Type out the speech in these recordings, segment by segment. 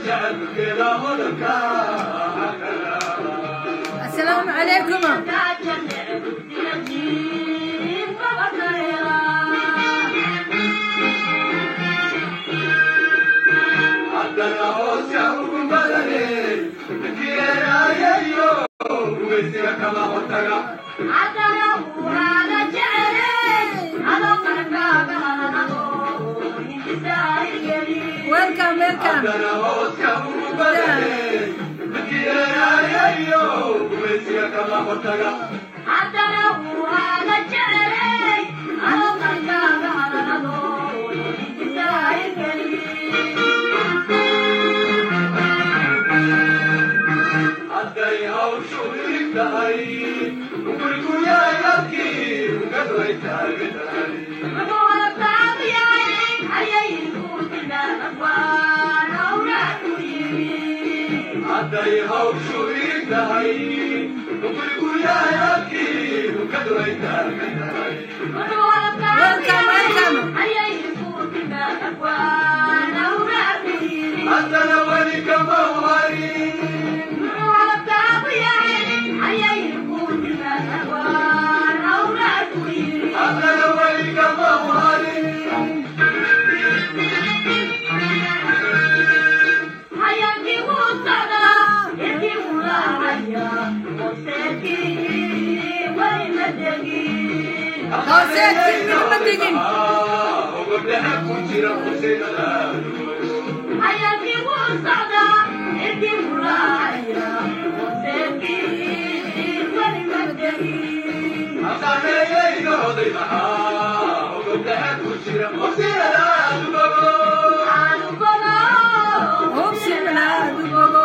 السلام عليكم ويلكم ويلكم ويلكم ويلكم hooseedkii midma digin hubsi banaadu bogo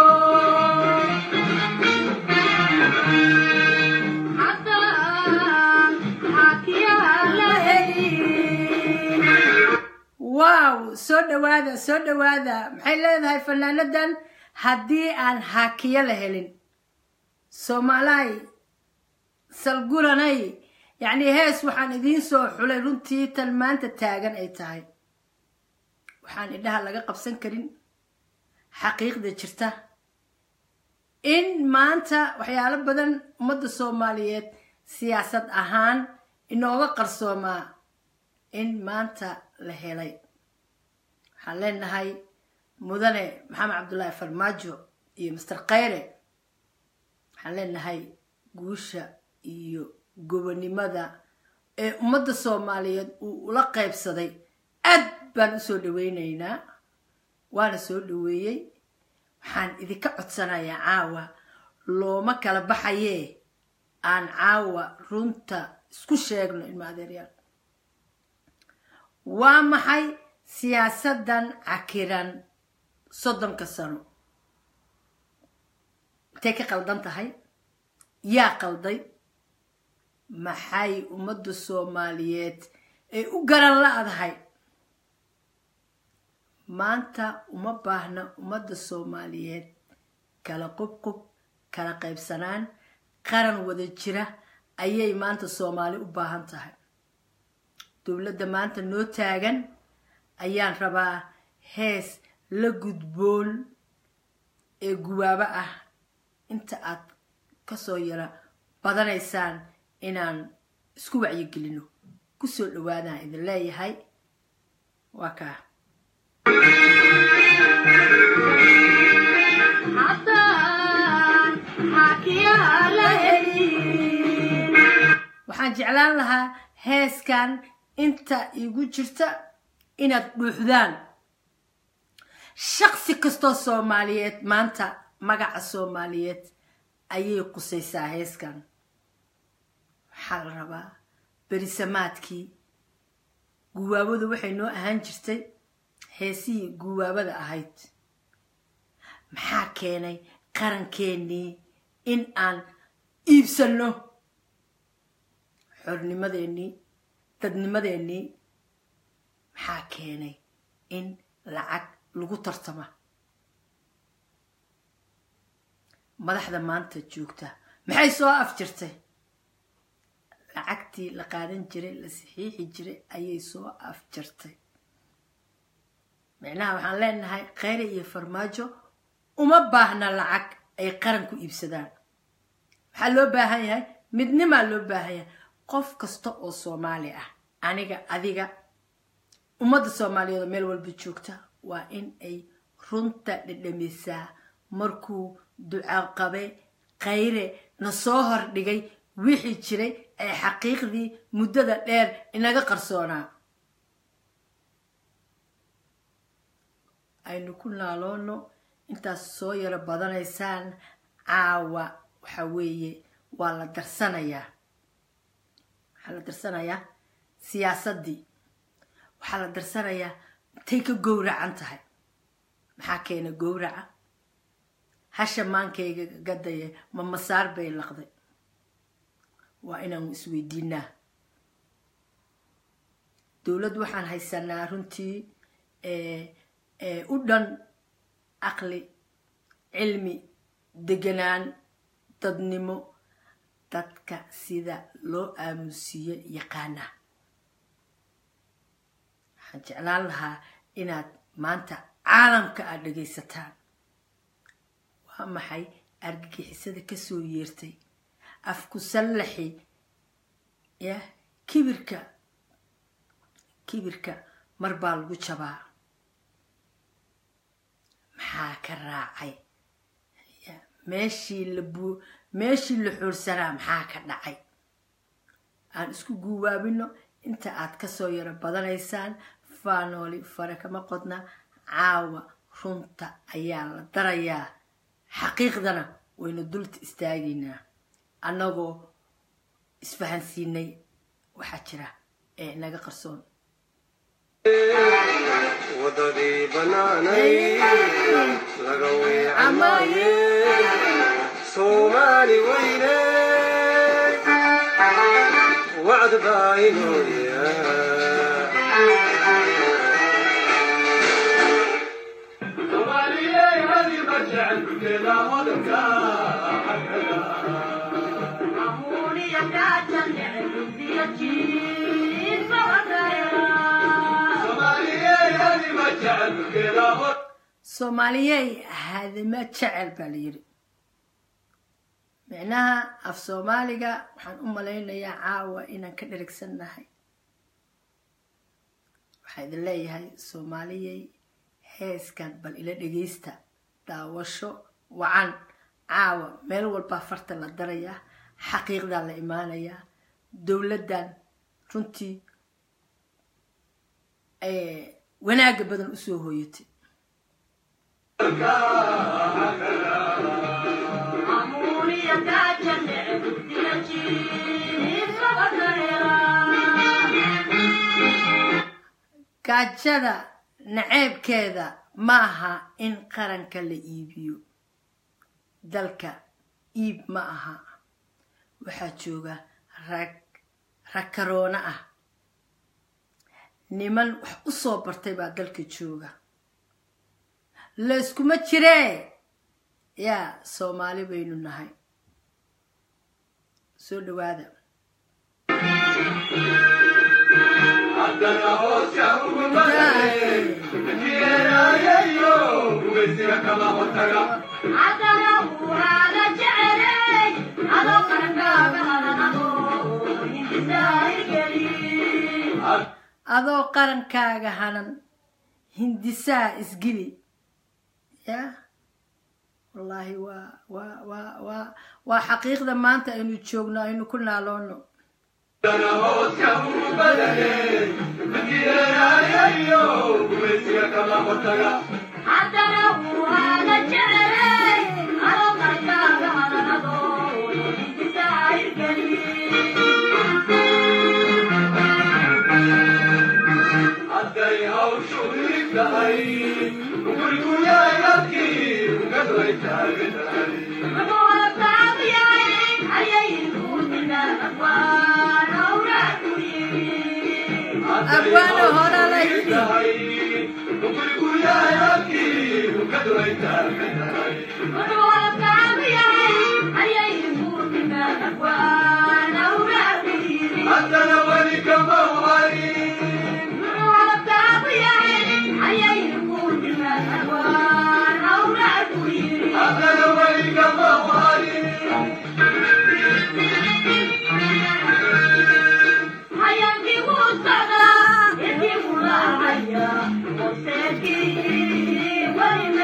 waaw soo dhawaada soo dhawaada maxay leedahay fanaanadan haddii aan haakiyo la helin soomaalaay salguranay yacni hees waxaan idiin soo xulay runtii tan maanta taagan ay tahay waxaan idhaha laga qabsan karin xaqiiqda jirta in maanta waxyaalo badan ummadda soomaaliyeed siyaasad ahaan inooga qarsoomaa in maanta la helay waxaan leenahay mudane maxamed cabdullaahi farmaajo iyo master khayre waxaan leenahay guusha iyo gobonimada ee ummadda soomaaliyeed uu ula qaybsaday aad baan usoo dhaweynaynaa waana soo dhaweeyey waxaan idinka codsanayaa caawa looma kala baxayee aan caawa runta isku sheegno ilma adeeryaal waa maxay siyaasadan cakiran soddonka sano intay ka qaldan tahay yaa qalday maxay ummadda soomaaliyeed ay u garan la-dahay maanta uma baahna ummadda soomaaliyeed kala qubqub kala qaybsanaan qaran wada jira ayay maanta soomaali u baahan tahay dowladda maanta noo taagan ayaan rabaa hees la gudboon ee guwaabo ah inta aad kasoo yara badanaysaan inaan isku wacyigelino kusoo dhawaadaan idin leeyahay waa kaa waxaan jeclaan lahaa heeskan inta igu jirta inaad dhuuxdaan shaqsi kastoo soomaaliyeed maanta magaca soomaaliyeed ayay qusaysaa heeskan waxaa la rabaa berisamaadkii guwaabadu waxay noo ahaan jirtay heesihii guwaabada ahayd maxaa keenay qarankeenii in aan iibsanno xornimadeenii dadnimadeenii maxaa keenay in lacag lagu tartama madaxda maanta joogta maxay soo afjirtay lacagtii la qaadan jiray la saxiixi jiray ayay soo afjartay micnaha waxaan leenahay kheyre iyo farmaajo uma baahna lacag ay qaran ku iibsadaan waxaa loo baahan yahay midnimaa loo baahan yahay qof kasta oo soomaali ah aniga adiga ummadda soomaaliyeed oo meel walba joogta waa in ay runta dhedhamisaa markuu ducaqabe khayre na soo hordhigay wixii jiray ee xaqiiqdii muddada dheer inaga qarsoonaa aynu ku naaloono intaas soo yaro badanaysaan caawa waxa weeye waa la darsanayaa waxaa la darsanayaa siyaasaddii waxaa la darsanayaa intay ka gowracan tahay maxaa keena gowraca hasha maankayga gadaya ma masaar bay laqday waa inaanu isweydiinaa dowladd waxaan haysanaa runtii u dhan caqli cilmi deganaan dadnimo dadka sida loo aamusiiyo yaqaana waxaan jeclaan lahaa inaad maanta caalamka aad dhagaysataan waa maxay argagixisada kasoo yeertay afku sallaxi ya kibirka kibirka mar baa lagu jabaa maxaa ka raacay meeshii la bu meeshii la xoorsanaa maxaa ka dhacay aan isku guubaabino inta aad kasoo yaro badanaysaan faanooli fare kama qodna caawa runta ayaa la darayaa xaqiiqdana waynu dulta istaagaynaa annagoo isfahansiinay waxaa jira ee inaga qarsoon wadadii banaanay laga weecamaye soomaali weyne wacd baa inooya soomaaliyey hadima jecel baa la yidhi micnaha af soomaaliga waxaan u malaynayaa caawa inaan ka dherigsannahay waxaa idin leeyahay soomaaliyey heeskan bal ila dhegaysta daawasho wacan caawa meel walbaa farta la darayaa xaqiiqdaa la imaanayaa dowladdan runtii wanaagga badan usoo hooyatay gaajada naceebkeeda ma aha in qaranka la iibiyo dalka iib ma aha waxaa jooga rag rag karoona ah niman wax u soo bartay baa dalka jooga layskuma jiree yaa soomaali baynu nahay soo dhawaada adoo qarankaaga hanan hindisaa isgili ya wallaahi waa waa waa waa waa xaqiiqda maanta aynu joogno aynu ku naaloono abwaano hora la yidhi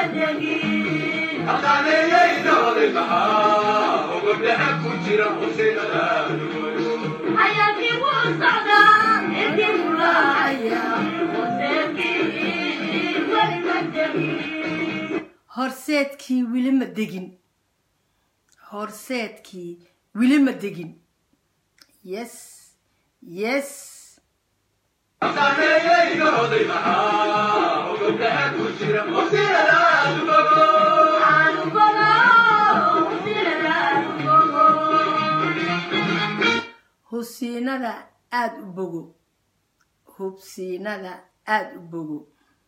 horseedkii weli ma degin horseedkii weli ma degin yes yes hubsiinada aada u bogo hubsiinada aada u bogo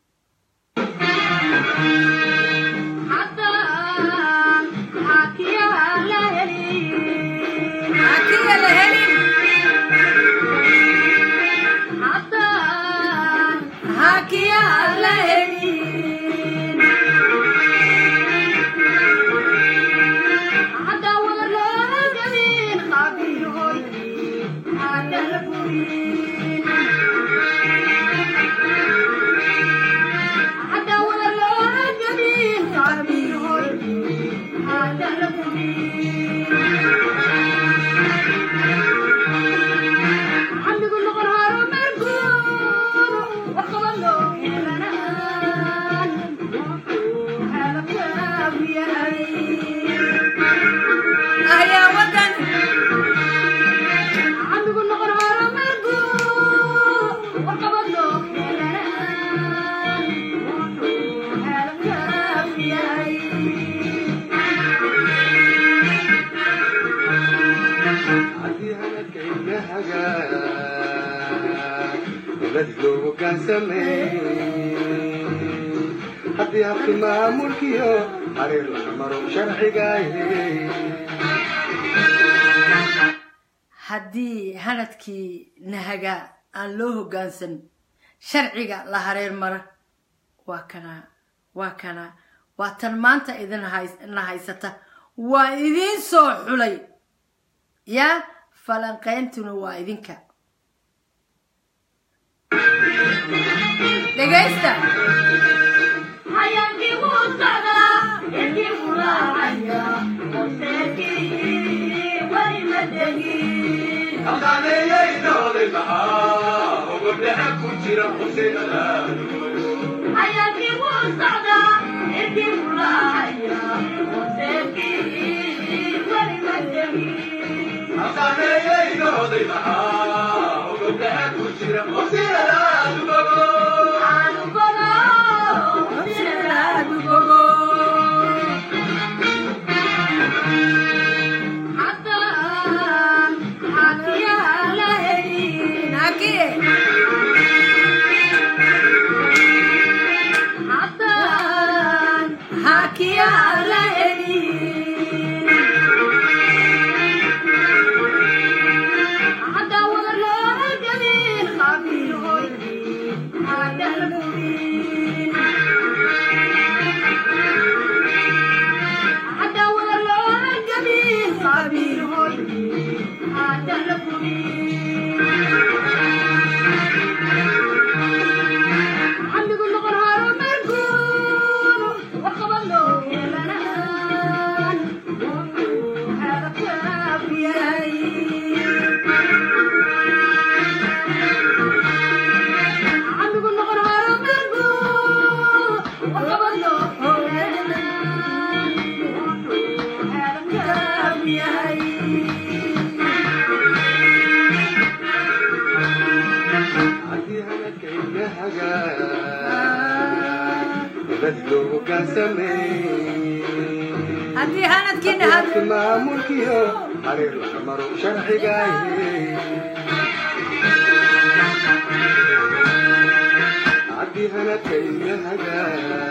hakiya la helin hakiya la helin ayaa wadan haddii hadalkayga hagaa nabad loogu gaansamey haddii habki maamulkiyo xariir laga maro sharcigaaye haddii hanadkii nahaga aan loo hoggaansan sharciga la hareer mara waa kanaa waa kanaa waa tan maanta idin hays- na haysata waa idiin soo xulay yaa falanqayntuna waa idinka dhegaysta haddii hadalkayga hagaa nabad loogu gaansamey haddii hanadkiina habki had maamulkiyo xariir laga maro sharcigaaye haddii hanadkayga hagaa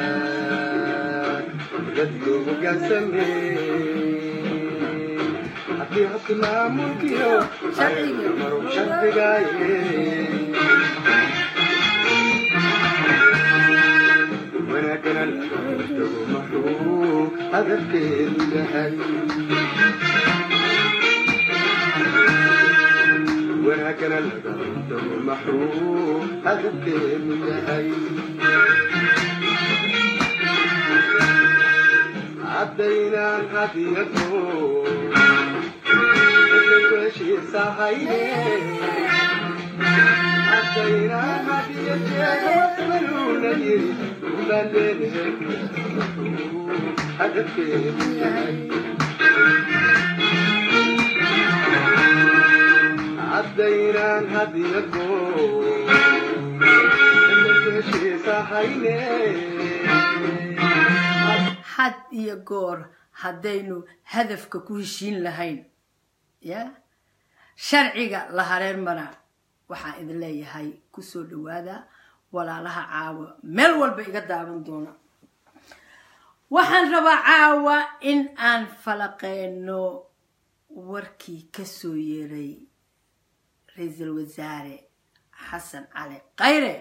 nabad loogu gaansamey haddii habki maamulkiyo xariir laga maro sharcigaaye wanaagana laga hortago maxuu hadafkeedu yahay wanaagana laga hortago maxuu hadafkeedu yahay haddaynaan hadiyado heshiisahayne haddaynaan hadiyadeedanuuna yiri ubaaleedahe hadafkeedu yahay haddaynaan hadiyado heshiisahayne had iyo goor haddaynu hadafka ku heshiin lahayn ya sharciga la hareer maraa waxaan idin leeyahay kusoo dhawaada walaalaha caawa meel walba iga daawan doona waxaan rabaa caawa in aan falaqeyno warkii kasoo yeeray ra-iisul wasaare xasan cali khayre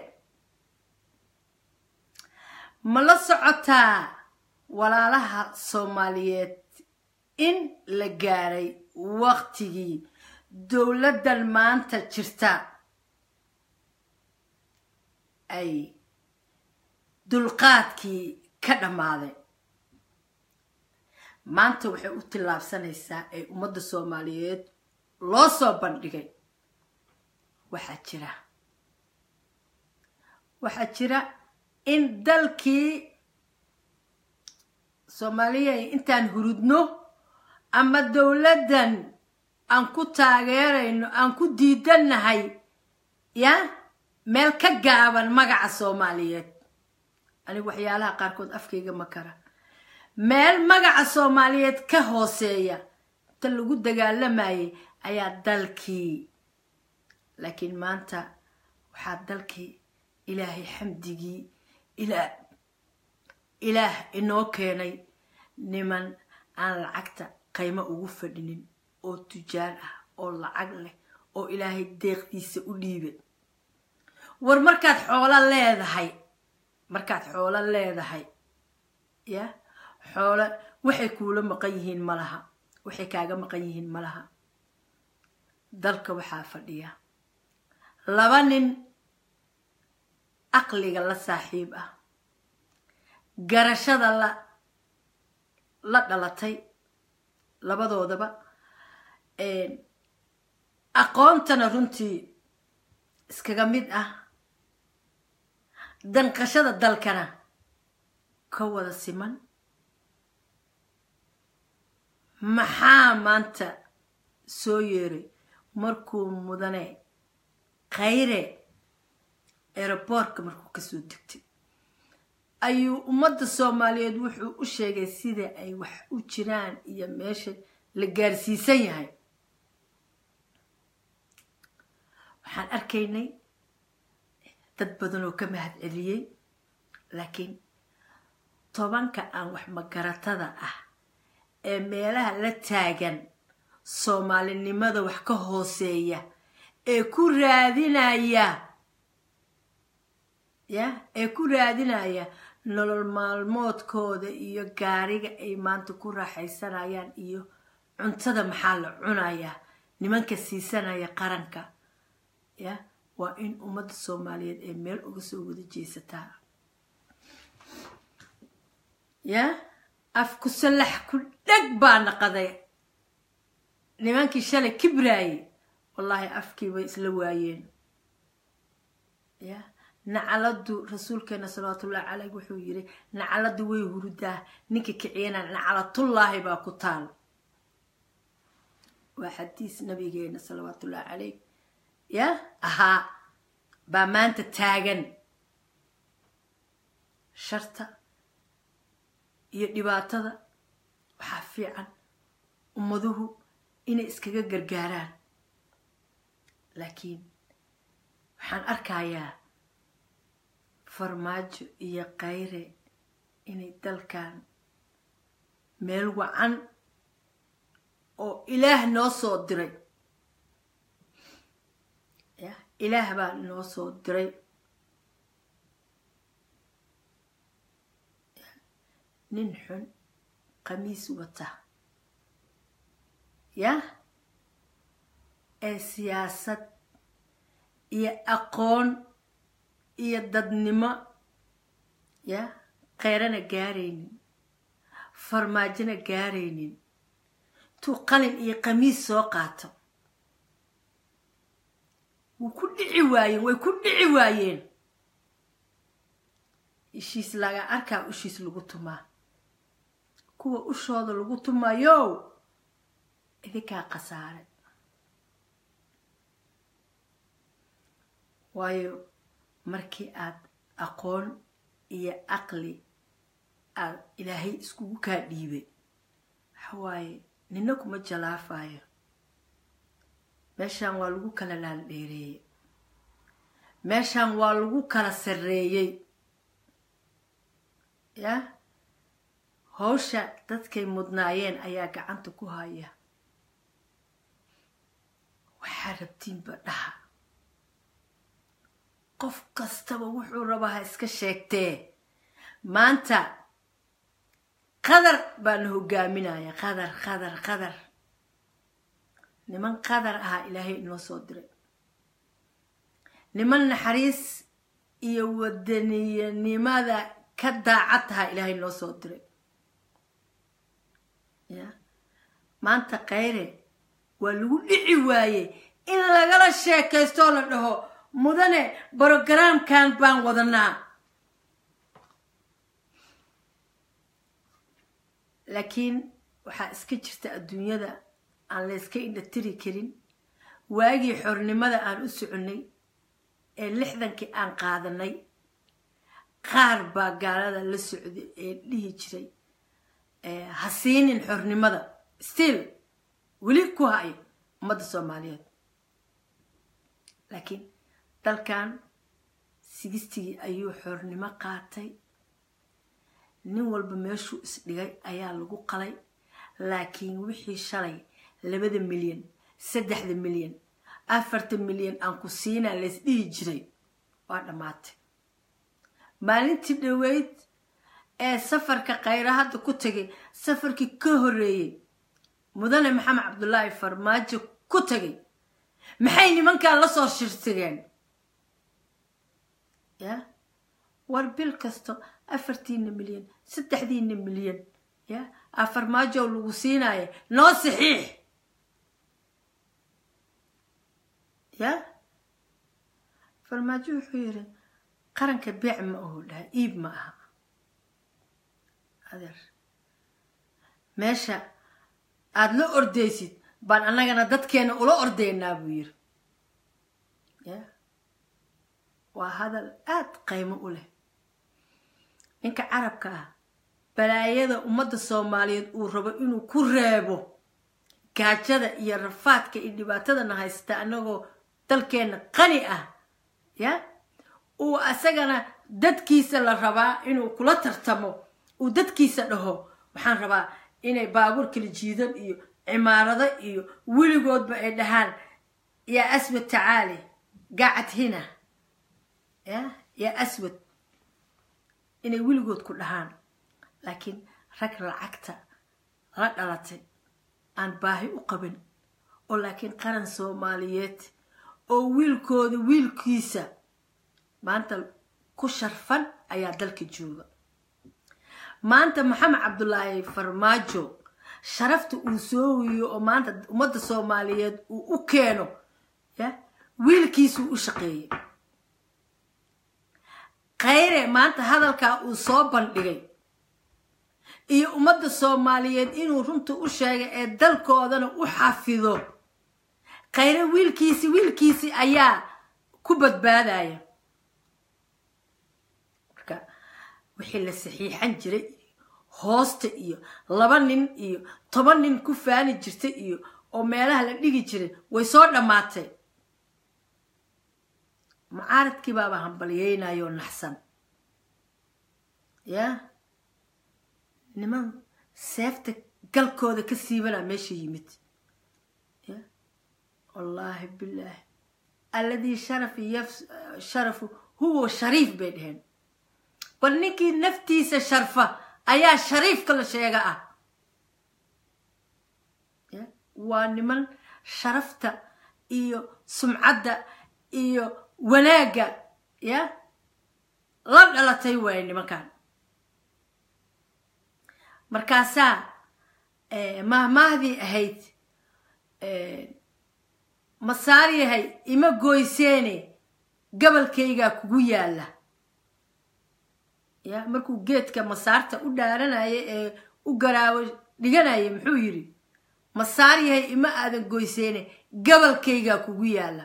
ma la socotaa walaalaha soomaaliyeed in la gaaray waqtigii dowladdan maanta jirta ay dulqaadkii ka dhammaaday maanta waxay u tillaabsanaysaa ee ummadda soomaaliyeed loo soo bandhigay waxaa jira waxaa jira in dalkii soomaaliya intaan hurudno ama dowladdan aan ku taageerayno aan ku diidannahay ya meel ka gaaban magaca soomaaliyeed anigu waxyaalaha qaarkood afkayga ma kara meel magaca soomaaliyeed ka hooseeya inta lagu dagaalamayay ayaa dalkii laakiin maanta waxaa dalkii ilaahay xamdigii ilaa ilaah inoo keenay niman aan lacagta qaymo ugu fadhinin oo tujaar ah oo lacag leh oo ilaahay deeqdiisa u dhiibay war markaad xoolo leedahay markaad xoolo leedahay ya xoolo waxay kuula maqan yihiin ma laha waxay kaaga maqan yihiin ma laha dalka waxaa fadhiya laba nin aqliga la saaxiib ah garashada la la dhalatay labadoodaba aqoontana runtii iskaga mid ah danqashada dalkana ka wada siman maxaa maanta soo yeeray markuu mudane khayre aeroboortka markuu kasoo degtay ayuu ummadda soomaaliyeed wuxuu u sheegay sida ay wax u jiraan iyo meesha la gaarsiisan yahay waxaan arkaynay dad badan oo ka mahad celiyey laakiin tobanka aan wax magaratada ah ee meelaha la taagan soomaalinimada wax ka hooseeya ee ku raadinaya ya ee ku raadinaya nolol maalmoodkooda iyo gaariga ay maanta ku raaxaysanayaan iyo cuntada maxaa la cunayaa nimanka siisanaya qaranka ya waa in ummadda soomaaliyeed ee meel uga soo wada jeesataa ya afku salax ku dheg baa naqaday nimankii shalay kibraayey wallaahi afkii bay isla waayeen ya nacaladu rasuulkeena salawaatullahi caleyh wuxuu yiri nacaladu way hurudaa ninka kiciyana nacalatullaahi baa ku taal waa xadiis nabigeena salawaatullahi caleyh ya ahaa baa maanta taagan sharta iyo dhibaatada waxaa fiican ummaduhu inay iskaga gargaaraan laakiin waxaan arkayaa farmaajo iyo kayre inay dalkan meel wacan oo ilaah noo soo diray ya ilaah baa noo soo diray nin xun khamiis wata yah ee siyaasad iyo aqoon iyo dadnimo ya kheyrana gaaraynin farmaajona gaaraynin intuu qalin iyo qamiis soo qaato wuu ku dhici waayeen way ku dhici waayeen ishiis laga arkaa ushiis lagu tumaa kuwa ushooda lagu tumayo idinkaa khasaare waayo markii aad aqoon iyo aqli aad ilaahay iskugu kaa dhiibay waxawaaye nina kuma jalaafayo meeshaan waa lagu kala laaldheereeyey meeshaan waa lagu kala sarreeyey ya hawsha dadkay mudnaayeen ayaa gacanta ku haya waxaa rabtiinba dhaha qof kastaba wuxuu rabaa ha iska sheegtee maanta qadar baana hogaaminaya qadar qadar qadar niman qadar ahaa ilaahay inoo soo diray niman naxariis iyo wadaniyanimada ka daacad tahaa ilaahay inoo soo diray ya maanta kayre waa lagu dhici waaye in lagala sheekaystoo la dhaho mudane brogaraamkan baan wadanaa laakiin waxaa iska jirta adduunyada aan la yska indhatiri karin waagii xornimada aan u soconnay ee lixdankii aan qaadanay qaar baa gaalada la socday ee dhihi jiray ha siinin xornimada still weli ku haya ummadda soomaaliyeed laakiin dalkan sigistigii ayuu xornimo qaatay nin walba meeshuu isdhigay ayaa lagu qalay laakiin wixii shalay labada milyan saddexda milyan afarta milyan aan ku siinaa lays dhihi jiray waa dhammaatay maalintii dhoweyd ee safarka khayra hadda ku tagay safarkii ka horreeyey mudane maxamed cabdulaahi farmaajo ku tagay maxay nimankan la soo shirsigeen ya war bil kasto afartiina milyan saddexdiina milyan ya a farmaajow lagu siinaayo noo saxiix ya farmaajo wuxuu yidhi qaranka beec ma ahu dhaha iib ma aha adeer meesha aada la ordaysid baan annagana dadkeena ula ordaynaa buu yiri ya waa hadal aada qaymo u leh ninka carabka ah balaayada ummadda soomaaliyeed uu rabo inuu ku reebo gaajada iyo rafaadka iyo dhibaatadana haysta annagoo dalkeenna qani ah ya uu asagana dadkiisa la rabaa inuu kula tartamo uu dadkiisa dhaho waxaan rabaa inay baabuur kala jiidan iyo cimaarado iyo weligoodba ay dhahaan yaa aswad tacaali gacad hina ya yaa aswad inay weligood ku dhahaan laakiin rag lacagta la dhalatay aan baahi u qabin oo laakiin qaran soomaaliyeed oo wiilkooda wiilkiisa maanta ku sharfan ayaa dalka jooga maanta maxamed cabdulaahi farmaajo sharafta uu soo wiyo oo maanta ummadda soomaaliyeed uu u keeno ya wiilkiisuu u shaqeeyey khayre maanta hadalkaa uu soo bandhigay iyo ummadda soomaaliyeed inuu runta u sheegay ee dalkoodana u xafido khayre wiilkiisi wiilkiisi ayaa ku badbaadaya marka wixii la saxiixan jiray hoosta iyo laba nin iyo toban nin ku faani jirtay iyo oo meelaha la dhigi jiray way soo dhammaatay mucaaradkii baaba hambalyeynayoo naxsan ya niman seefta galkooda ka siibanaa meesha yimid ya wallaahi bilaahi alladii sharafi sharafu huwa shariif bay dheheen bal ninkii naftiisa sharfa ayaa shariifka la sheega ah ya waa niman sharafta iyo sumcadda iyo wanaagga ya la dhalatay waaye nimankan markaasaa mahmaahdii ahayd masaar yahay ima goyseene gabalkaygaa kugu yaalla ya markuu geedka masaarta u dhaaranaya ee u garaawo dhiganaya muxuu yidhi masaar yahay ima aadan goyseene gabalkaygaa kugu yaalla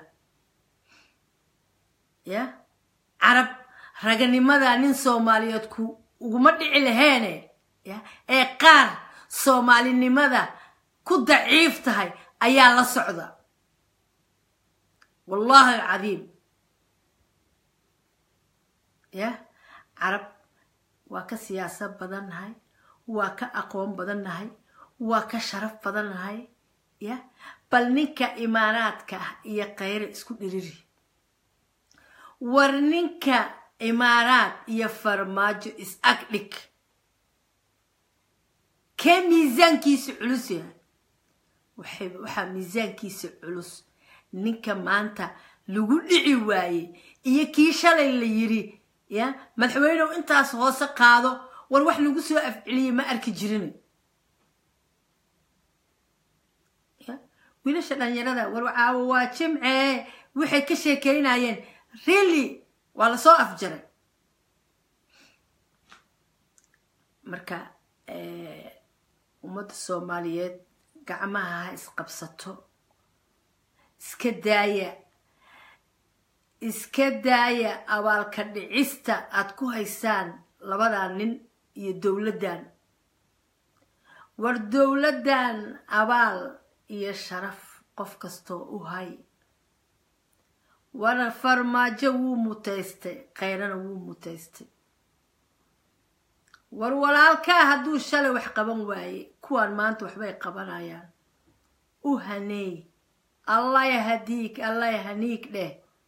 ya carab raganimadaa nin soomaaliyeed ku uguma dhici laheene ya ee qaar soomaalinimada ku daciif tahay ayaa la socda wallahi alcadiim ya carab waa ka siyaasad badan nahay waa ka aqoon badan nahay waa ka sharaf badan nahay ya bal ninka imaaraadka ah iyo khayre isku dhiriri war ninka imaaraad iyo farmaajo is ag dhig kee miisaankiisa culus yahay waxaa miisaankiisa culus ninka maanta lagu dhici waayey iyo kii shalay la yiri ya madaxweynew intaas hoose qaado war wax lagu soo afceliyey ma arki jirin wiilasha dhalinyarada war caawo waa jimcee waxay ka sheekeynayeen really waa lasoo afjaray marka ummadda soomaaliyeed gacmaha ha isqabsato iska daaya iska daaya abaalka dhicista aad ku haysaan labadan nin iyo dowladdan war dowladdan abaal iyo sharaf qof kastoo u hay war farmaajo wuu mutaystay khayrana wuu mutaystay war walaalkaa hadduu shalay wax qaban waaye kuwaan maanta waxbay qabanayaan u haneey allah hadiig allah haniig dheh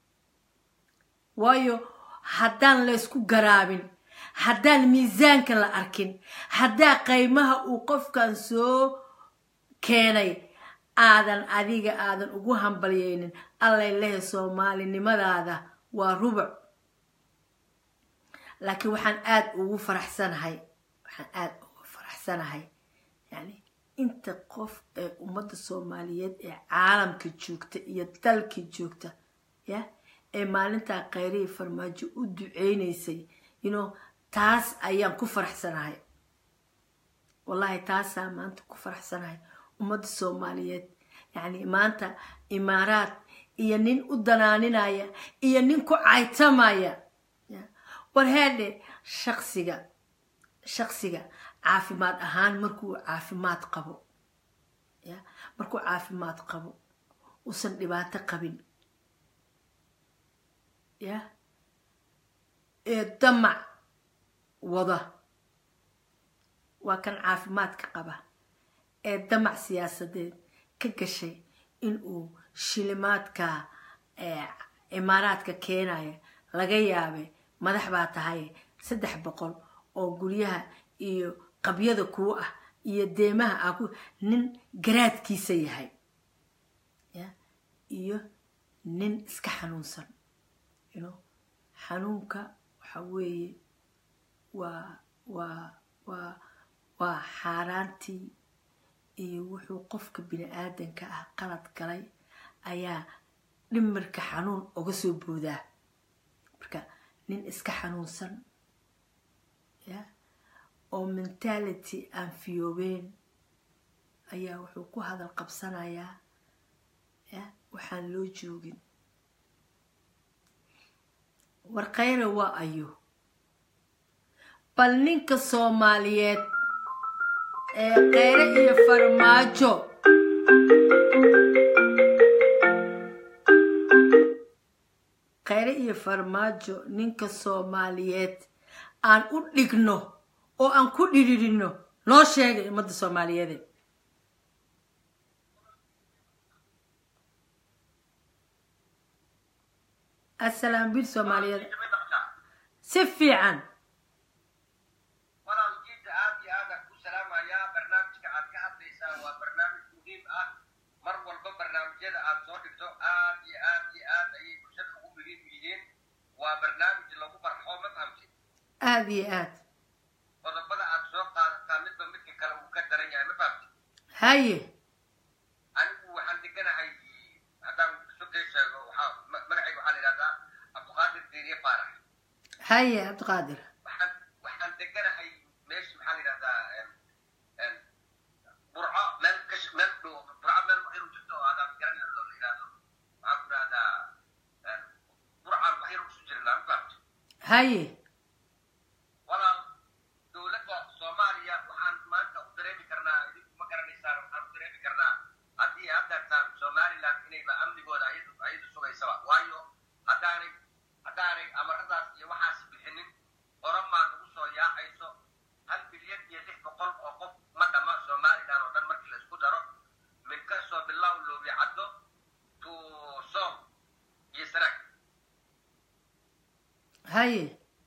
waayo haddaan laysku garaabin haddaan miisaanka la arkin haddaa qaymaha uu qofkan soo keenay aadan adiga aadan ugu hambalyeynin allay lehe soomaalinimadaada waa rubuc laakiin waxaan aada ugu faraxsanahay waxaan aada ugu faraxsanahay yani inta qof ee ummadda soomaaliyeed ee caalamka joogta iyo dalka joogta ya ee maalintaa khayrihii farmaajo u duceynaysay you taas ayaan ku faraxsanahay wallahi taasaa maanta ku faraxsanahay ummadda soomaaliyeed yacni maanta imaaraad iyo nin u danaaninaya iyo nin ku caytamaya war heedhe shaksiga shaksiga caafimaad ahaan markuu caafimaad qabo ya markuu caafimaad qabo uusan dhibaato qabin ya ee damac wada waa kan caafimaadka qaba ee damac siyaasadeed ka gashay inuu shilimaadka imaaraadka keenaya laga yaabay madax baa tahay saddex boqol oo guryaha iyo qabyada kuu ah iyo deemaha ah nin garaadkiisa yahay ya iyo nin iska xanuunsan you xanuunka waxa weeye waa waa waa waa xaaraantii iyo wuxuu qofka bini aadanka ah qalad galay ayaa dhimirka xanuun uga soo boodaa marka nin iska xanuunsan ya oo mentality aan fiyoobeen ayaa wuxuu ku hadal qabsanayaa ya waxaan loo joogin war khayra waa ayo bal ninka soomaaliyeed ee kheyre iyo farmaajo kheyre iyo farmaajo ninka soomaaliyeed aan u dhigno oo aan ku dhiririno noo sheegay ummadda soomaaliyeede asalaam bil soomaaliyeed si fiican walaalkiisa aad iyo aadaan ku salaamayaa barnaamijka aad ka hadlaysaa waa barnaamij muhiim ah mar walba barnaamijyada aad soo dhigto aad iyo aad iyo aad ayay bulshada ugu muhiim yihiin waa barnaamij lagu barxo ma fahamtid aada iyo aad qodobada aad soo qaadataa midba midka haye anigu waxaan deganahay haddaan sugay sheego waxaa ma- magacayga waxaa la yidhahdaa cabdiqaadir diiriye faarax haye cabdiqaadir waxaan waxaan deganahay meesha maxaa la yidhahdaa em, em, burco meel ka sh- meel dhow burco meel waxiru jirto oo aadaan garanayno la yidhahdo waxaan ku dhahdaa em, burcaan waxiru kusu jirnaa mafahamto haye walaal dowladda soomaaliya waxaan maanta u dareemi karnaa idinku ma garanaysaan waxaan u dareemi karnaa haddii aad dartaan somaliland inayba amnigooda ayadu ayadu sugaysaba waayo haddaanay haddaanay amaradaas iyo waxaas bixinin oromaa nagu soo yaacayso hal milyan iyo lix boqol oo qof ma dhama somaliland oo dhan markii la isku daro min ka soo bilow loobi caddo to som iyo sanaag haye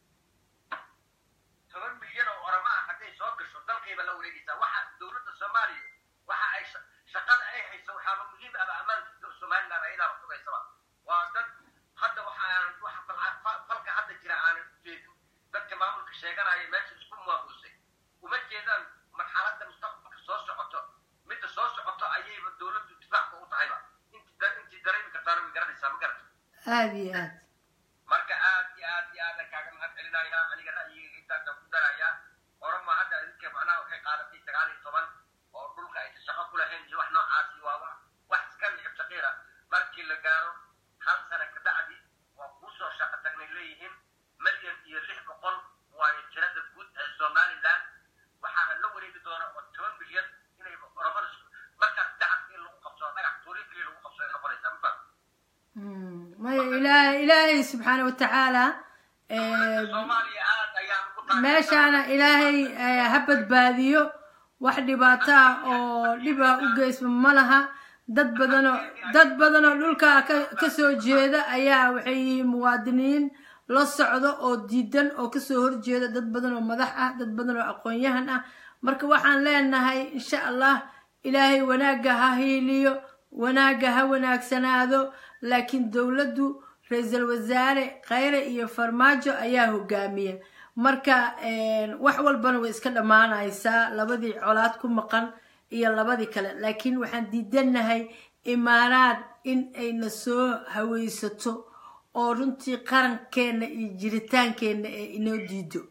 toban milyan oo orama ah hadday soo gasho dalkayba la wareegaysaa waxa dowladda soomaaliya waxa ay sha- shaqada ay hayso waxaaba muhiim aba ammaanka somaliland ayadaaba sugaysaba waa dad hadda waxa aanan waxa falca- fa- falka hadda jira aanan ujeedin dadka maamulka sheeganaya meesha isku maamuusay uma jeedaan marxaladda mustaqbalka soo socoto midda soo socoto ayayba dowladdu difaacba u tahayba inti da- intii dareemi kartaana way garanaysaa ma garata aada iyo aad marka aad iyo aad iyo aadan kaaga mahad celinayaa aniga ra'yigayga intaasaan ku darayaa orama hadda idinka macnaha waxay qaadatay sagaal iyo toban oo dhulka aysan shaqo ku lahayn iyo wax noocaasi waa wax wax iska nicib shaqiira markii la gaaro hal sana ka bacdi waa kuusoo shaqo tagnay leeyihiin milyan iyo lix boqol waayo tirada guud ee somaliland waxaana la wareegi doona oo toban milyan inay oramada isku- markaas dacabka in lagu qabsado dhagax tuuri keliya lagu qabsado ay noqonaysaa ma fahmi Mm, maya ilaahay ilaahay subxaana watacaala eh, soomaaliya aad ayaan ugu taageersan meeshaana ilaahay eh, ha badbaadiyo wax dhibaato ah oo dhib ah u geysma ma laha dad badanoo dad badanoo dhulka ka kasoo jeeda ayaa waxay yihiin muwaadiniin la socdo oo diidan oo kasoo horjeeda dad badan oo madax ah dad badan oo aqoon-yahan ah marka waxaan leenahay insha allah ilaahay wanaagga ha hiiliyo wanaagga ha wanaagsanaado laakiin dowladdu ra-iisul wasaare khayre iyo farmaajo ayaa hogaamiya marka wax walbana way iska dhammaanaysaa labadii colaad ku maqan iyo labadii kale laakiin waxaan diidanahay imaaraad in ayna soo haweysato oo runtii qarankeenna iyo jiritaankeenna ee inoo diido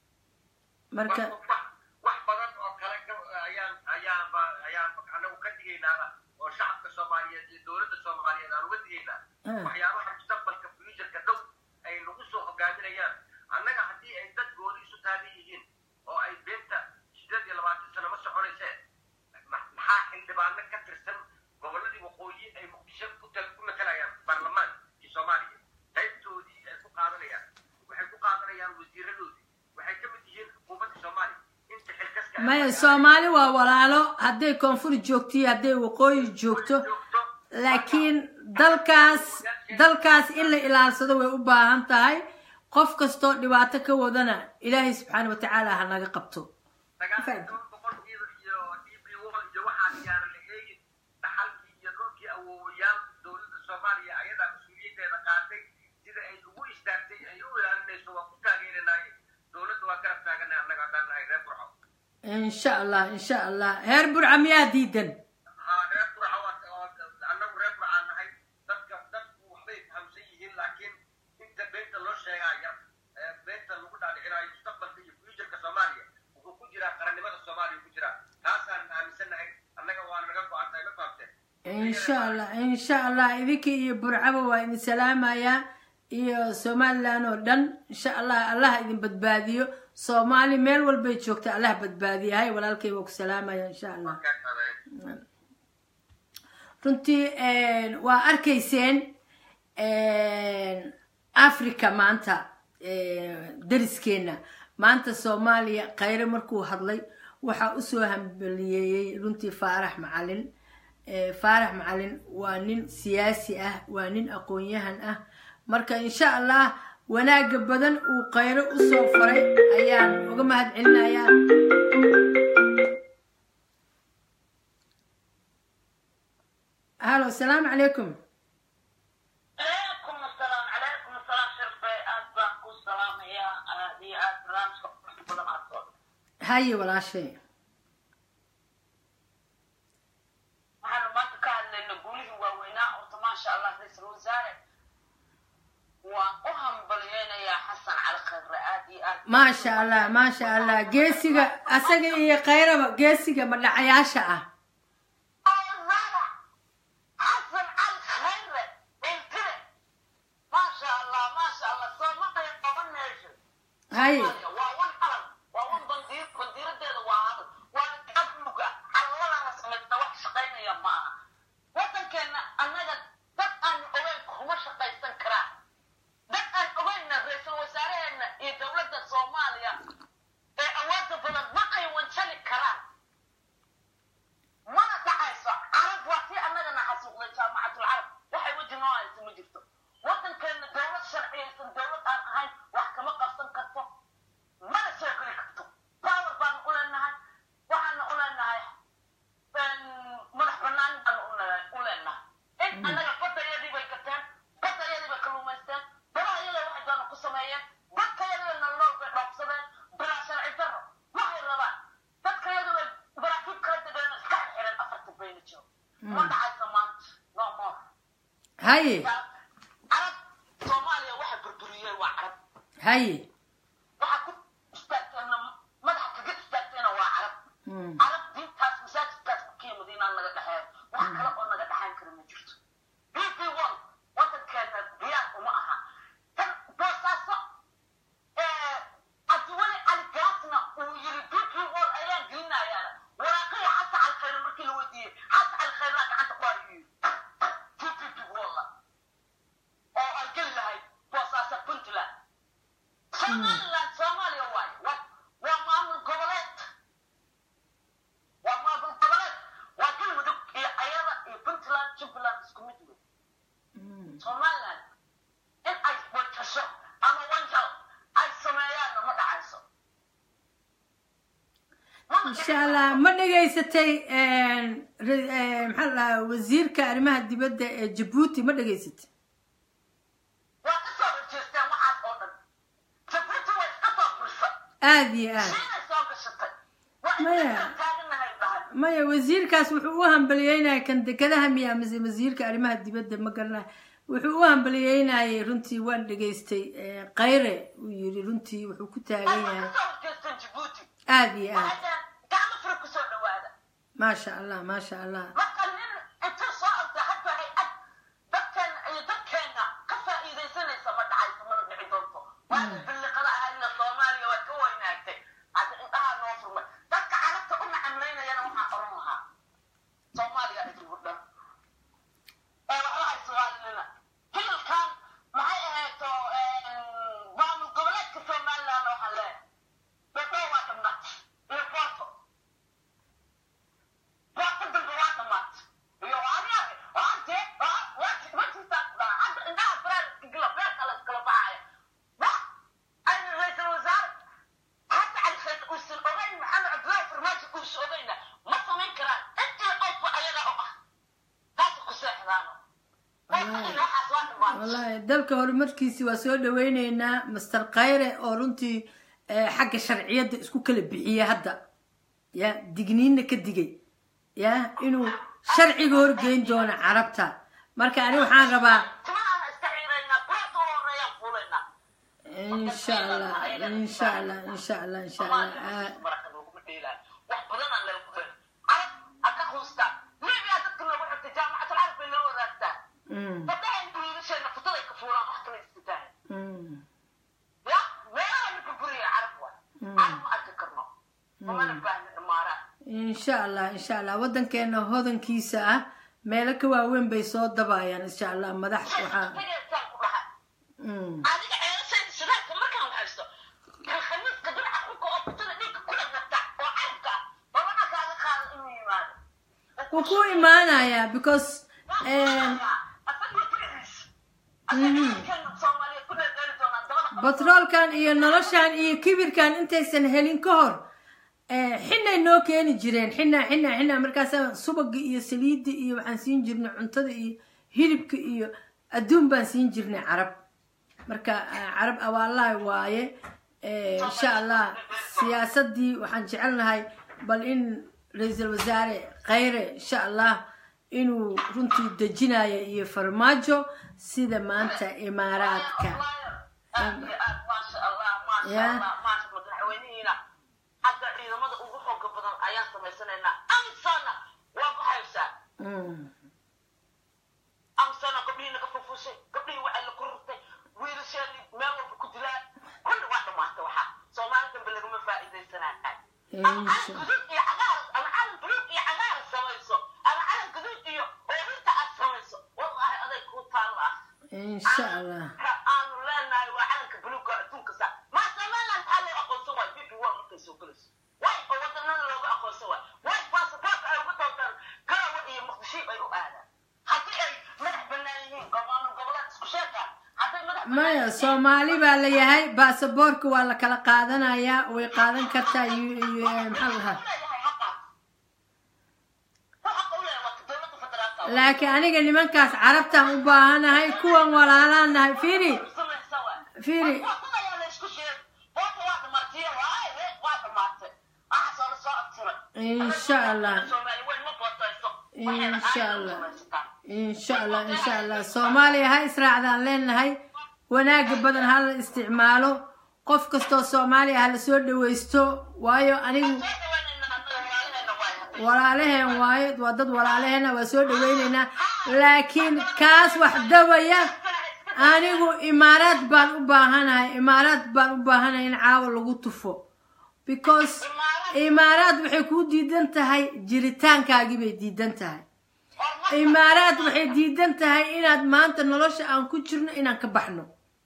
marka wax badan oo kale ayaan ayaanba ayaan anagu ka digaynaaba oo shacabka soomaaliyeed iyo dowladda soomaaliyeed aan uga digaynaa waxyaabaha mustaqbalka fuujarka dhow ay nagu soo hogaaminayaan annaga haddii ay dad gooni isu taagan yihiin oo ay beenta sideed iyo labaatan sano ma soconaysee maxaa xildhibaano ka tirsan gobolladii waqooyi ay muqdisho ku ku matalayaan baarlamaankii soomaaliya qaybtoodii ay ku qaadanayaan waxay ku qaadanayaan wasiiradoodii waxay ka mid yihiin xukuumadda soomaaliya inta xilkaska maya soomaali waa walaalo hadday koonfur joogto iyo hadday waqooyi joogto laakiin dalkaas dalkaas in la ilaalsado way u baahan tahay qof kastoo dhibaato ka wadana ilaahay subxaana watacaala ha naga qabto sagaal boqol iyo iyo db wall iyo waxaan yaana la eegin dhaxalkii iyo dhulkii awoowayaal dowladda soomaaliya ayadaa mas-uuliyaddeeda qaatay sida ay ugu istaagtay ay u ilaalinayso waa ku taageeranaye dowladda waa garab taaganay annaga haddaan nahay reer burco insha allah insha allah heer burca miyaa diidan haa reer burco waa annagu reer burcaan nahay dadka dadku waxbay fahamsan yihiin laakiin inta beenta loo sheegaya beenta lagu dhaadhicinayo mustaqbalka iyo fuujarka soomaaliya wuxuu ku jiraa qarannimada soomaaliya ku jiraa taasaan aaminsannahay annaga waana naga go-an tahay ma fahamteen insha allah insha allah idinka iyo burcaba waa idin salaamayaa iyo somaliland oo dhan insha allah allah idin badbaadiyo soomaali meel walbay joogta allah badbaadiya hay walaalkay waa ku salaamaya insha allah runtii waa arkayseen africa maanta dariskeena maanta soomaaliya khayre markuu hadlay waxaa usoo hambaliyeeyey runtii faarax macalin faarax macalin waa nin siyaasi ah waa nin aqoon-yahan ah marka insha allah wanaaga badan uu khayro usoo faray ayaan uga mahad celinayaa halo asalaamu calaykum عليكم السلام عليكم السلام شرفي أسباب كل سلام يا هذه أسلام شكرا كل ما تصل haye walaashay maasha allah maasha allah geesiga asaga iyo kayraba geesiga madhacayaasha ah Oonada, Xasan Cali Khayre, Intire. Maasha Allah, maasha Allah, Soomaaliya toban nation. hay waa wan calan waa wan bandiir bandiiradeeda waa hadal waa abluga calalana samaysta wax shaqaynaya ma aha wadankeena annaga dad aan ogeyn kuma shaqaysan karaan dad aan ogeynna ra-iisul wasaaraheena iyo dowladda soomaaliya ee awoodda badan ma ay wanjali karaan mana dhacayso carab waa tii annagana xasuuqday jaamacatul carab waxay weji noo haysa ma jirto wadankeena dowlad sharciyaysan dowlad aan ahayn wax kama qabsan karto mana soo geli karto power baan u leenahay waxaana u leenahay madax banaan baan u le- u leenahay in annaga badayadii bay gateen badayadii bay kaluumaysteen balahayada waxay doona ku sameeyeen dadkayadii nolol bay dhoobsadeen bilaa sharci darro waxay rabaan dadkayadu bay baraakiib kala degeen oo iska xirxireen afarta bayna jiro ma dhacaysa maanta no more haye carab soomaaliya waxa burburiyey waa carab haye waxa ku istaagteena madaxa kaga istaagteena waa carab Mm. carab diintaas masaajidkaas makiya madiinaa naga dhexeeya wax kale oo naga dhexayn kara ma jirto bb one wadankeena diyaar uma aha tan boosaaso cabdiweli cali gaasna uu yiri bb one ayaan gelinayaana waraaqiya xasa calkhayr markii la weydiiyey xasa calkhayrna gacanta ku hayuu bb one oo ay geli lahayd boosaaso puntland somaliland soomaaliya waaye waa waa maamul goboleed waa maamul goboleed waa galmudug iyo ayada iyo puntland jubbaland isku mid wey somaliland in ay wajasho ama wanjal ay sameeyaanna ma dhacayso insha allah ma dhegaysatay re- eh, maxaa la dhahaa wasiirka arrimaha dibadda ee jabuuti ma dhegaysatay waa ka soo horjeesteen waxaas oo dhan jabuuti way iska soo fursa aada iyo aad shiinay soo gashatay waa Maya. iska taaganahay dhahay maya wasiirkaas wuxuu u hambaliyeynaya kan dekedaha miya mise wasiirka arrimaha dibadda ma garanayo wuxuu u hambaliyeynayay runtii waan dhegaystay eh, kayre uu yiri runtii wuxuu ku taagan ay yahay ka soo horjeesteen jabuuti aada iyo aad waxay dhaheen gacmo fure kusoo dhawaada maasha allah maasha allah marka nin inta soo orda hadda hay-ad dadkeena iyo dadkeena ka faa'iidaysanaysa ma dhacayso mana dhici doonto waana billiqada ahayna soomaaliya waa ka weynaagtay hadda indhaha noo furmay dadka carabta u nacamlaynayana waxaa oran lahaa soomaaliya idigu dhan ee waxba hay soomaalina hililkan maxay ahayto maamul goboleedka somaliland waxaa leeyahay dadhoo waa dhamnaatay iyo booto waa ka dambe waa dhamaatay iyo aniga waante wajistaa hadda indhaha faraaliska gila beerka la iskala baxaya wax ayna ra-iisul wasaare hadda cali khayr uusan ogeyn maxamed cabdullaahi farmaajo uusan ogeyna ma samayn karaan intii qofba ayaga u ah taasa ku seexdaano waxaas waa dhamaatay wallahi dalka horumarkiisi waa soo dhaweyneynaa master kayre oo runtii eh, xagga sharciyadda isku kala bixiya hadda ya digniinna ka digay ya inuu sharciga horgeyn doono carabta marka ani waxaan rabaa timahaana iska xiiraynaa beerta u horeeyaan fuulaynaa insha allah insha allah insha allah insha allah Ah, wax badan aan lagu helin carab ha ka quustaan libiya dadka loogu xigtay jaamacatul carab bay loo wadaagtaa mm, gabdhahan wiilasheena futaday ka fuulaan wax kale istitaan mm, ya meelaha ninka guriga carab waa carab ma arki karno mamana baahni dhamaaraan insha allah insha allah waddankeena hodankiisa ah meelo ka waaweyn bay soo dabayaan insha allah madax waxaa tageesaan ku dhaha mm, adiga ceelasayda shidaalka markaan haysto kan khamiiska dhinaca xulka oo kutada dhiigga ku dhagata oo carabka ah babana kaaga qaada inuu yimaado wuu ku imaanayaa because em, batroolkan iyo noloshan iyo kibirkan intaysan helin ka hor eh, xinay noo keeni jireen xina xina xina markaasa subaga iyo saliidda iyo waxaan siin jirnay cuntada iyo hilibka iyo adduun baan siin jirnay carab marka eh, carab awaalaha waaye Eh, insha allah siyaasadii waxaan jecelnahay bal in ra-iisul wasaare khayre insha allah inuu runtii dejinayo iyo farmaajo sida maanta imaaraadka Ya. allah maasha allah madaxweynihiina hadda ciidamada ugu xooga badan ayaan samaysanaynaa amsana waa baxaysaa Mm. amsana gabdhihii naga fufushay gabdhihii waxay la korortay wiilasheedii meel walba ku dilaan kulli waa dhamaatay waxaa soomaali dambe lagama faa'iidaysanaa ama Insha- calan guduud iyo cagaar ama calan buluug iyo cagaar samayso ama calan guduud iyo oorinta aad samayso wallahi aday kuu taalla insha allah ka aanu leenahay waa calanka buluugga adduunka sa maa somaliland maxaa loo aqoonsan waay bibi waa markay soo gelayso way oo wadanada looga aqoonsan waay way baasaboorka ay uga doontaan gaawa iyo muqdishiib ay u aadaan haddii ay madax bannaan yihiin gobollo goboleed isku sheeka hadday madax maya soomaali baa la yahay baasaboorka waa la kala qaadanayaa way qaadan kartaa yu- yu- eh, maxaa la dhahaa laakiin aniga nimankaas carabtaan u baahanahay kuwan walaalaan nahay fiiri fiiri insha allah insha allah insha allah insha allah soomaaliya ha israacdaan leenahay wanaaga badan ha la isticmaalo qof kastoo soomaaliya ha la soo dhawaysto waayo anigu walaalaheen waayo waa dad walaalaheena waa soo dhawaynaynaa laakiin kaas wax dawaya anigu imaaraad baan u baahanahay imaaraad baan u baahanahay in caawa lagu tufo because imaaraad waxay kuu diidan tahay jiritaankaagii bay diidan tahay imaaraad waxay diidan tahay inaad maanta nolosha aan ku jirno inaan ka baxno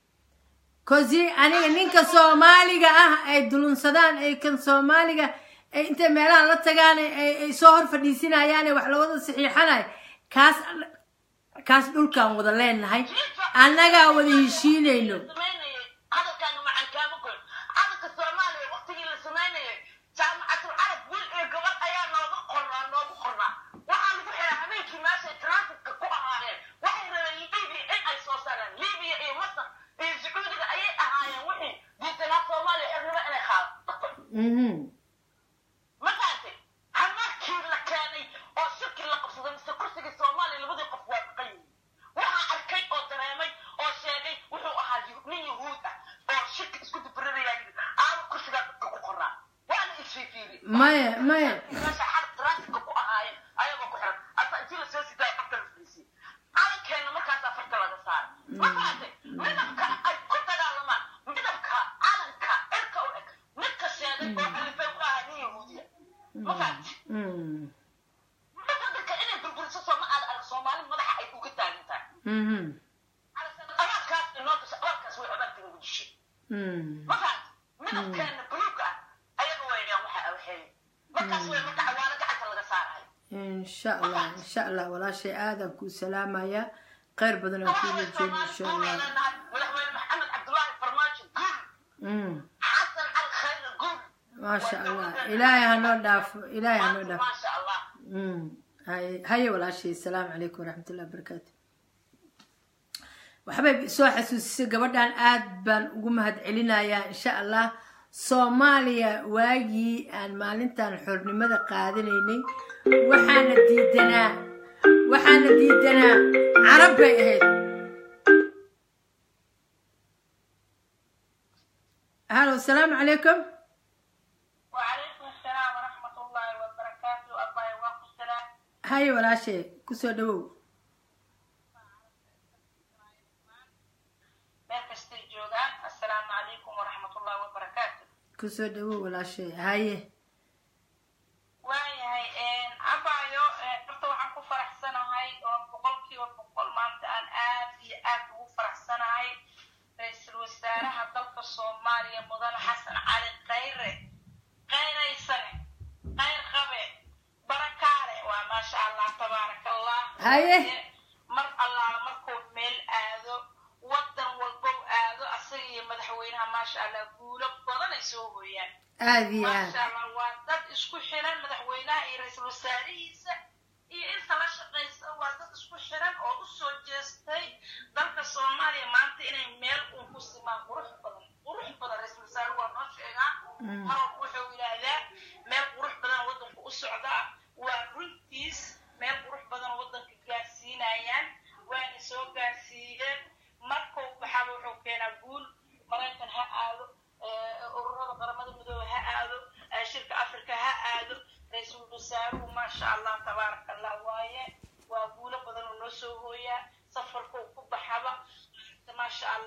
kosi aniga ninka soomaaliga ah ay dulunsadaan ay kan soomaaliga ay intay meelaha la tagaan ay ay soo hor fadhiisinayaan ee wax lawada saxiixanay kaas kaas dhulkaan wada leenahay annagaa wada heshiinayno hadalkaaga macaan kaama goyn calanka soomaaliya waqtigii la samaynayay jaamacatul carab wiil iyo gabadh ayaa nooga qornaa noogu qornaa waxaa lagu xiraa habeenkii meeshay transitka ku ahaayeen waxay rabeen libiya in ay soo saaraan libiya iyo masar iyo sacuudiga ayay ahaayeen wixii diidanaa soomaaliya xirnimo inay qaadato mhm markaasi halmarkii la keenay oo shirkii la qabsaday mise kursigii soomaaliya labadii qof waa baqan yihiin waxaa arkay oo dareemay oo sheegay wuxuu ahaa yu- nin yahuud ah oo shirka isku dibiranayaa yidhi aaba kursigaa dadka ku qoraa waana isfiifiiri maya maya meesha xalab transitka ku ahaayeen ayagoo ku xiran asa intii lasoo sidaa farta la fariisiyey calankeena markaasaa farta laga saaray markaasi midabka ay ku dagaalamaan midabka calanka cirka u eg midka sheegay oo alifay u ahaa nin yahuudiya markaasi Mm. dadka inay burburiso sooma aad arag soomaali madaxa ay uga taagan tahay Mhm. abaarkaas inoo gasha abaarkaas way abaarta nagu dishay Mm. markaas midabkeena buluuga ah ayaga waynaan waxa awxeeyey markaas way marka cawaalo gacanta laga saarayo insha allah insha allah walaashay aadaan kuu salaamaya kheyr badan aan kuu rajeyn insha allah madaxweyne maxamed cabdullaahi farmaajo guul Mm. xasan cali khayre guul maasha allah ilaahay hanoo dhaafo ilaahay hanoo dhaafo maasha allah Mm. haye haye walaashay asalaamu calaykum waraxmatullahi wabarakaatu waxbay soo xasuusisay gabadhan aad baan ugu mahadcelinayaa insha allah soomaaliya waagii aan maalintan xornimada qaadanaynay waxaana diidanaa waxaana diidanaa carab bay ahayd halo asalaamu calaykum وعليكم السلام ورحمة الله وبركاته الله يوفق السلام haye walaashay kusoo dhawow meel kastay joogaan assalaamu calaykum waraxmat ullahi wabarakaatu kusoo dhawow walaashay haye waayahay abaayo horta waxaan ku faraxsanahay oo boqolkiiba boqol maanta aan aad iyo aad ugu faraxsanahay ra-iisul wasaaraha dalka soomaaliya mudane xasan cali khayre khayraysane khayr qabe barakaale waa maasha allah tabaaraka allah Haye. mar allaala markuu meel aado wadan walbow aado asaga iyo madaxweynaha maasha allah guulo badan ay soo hooyaan aada iyo aad maasha allah waa dad isku xiran madaxweynaha iyo ra-iisul wasaarihiisa iyo inta la shaqaysa waa dad isku xiran oo u soo jeestay dalka soomaaliya maanta inay meel uun ku simaan qurux badan qurux badan ra-iisul wasaare waa noo sheegaa marwalba wuxuu yidhaahdaa meel qurux badan wadanku u socdaa waa runtiis meel qurux badan wadanka gaarsiinayaan waana soo gaarsiiyeen markuu baxaba wuxuu keenaa guul maraykan ha aado eh,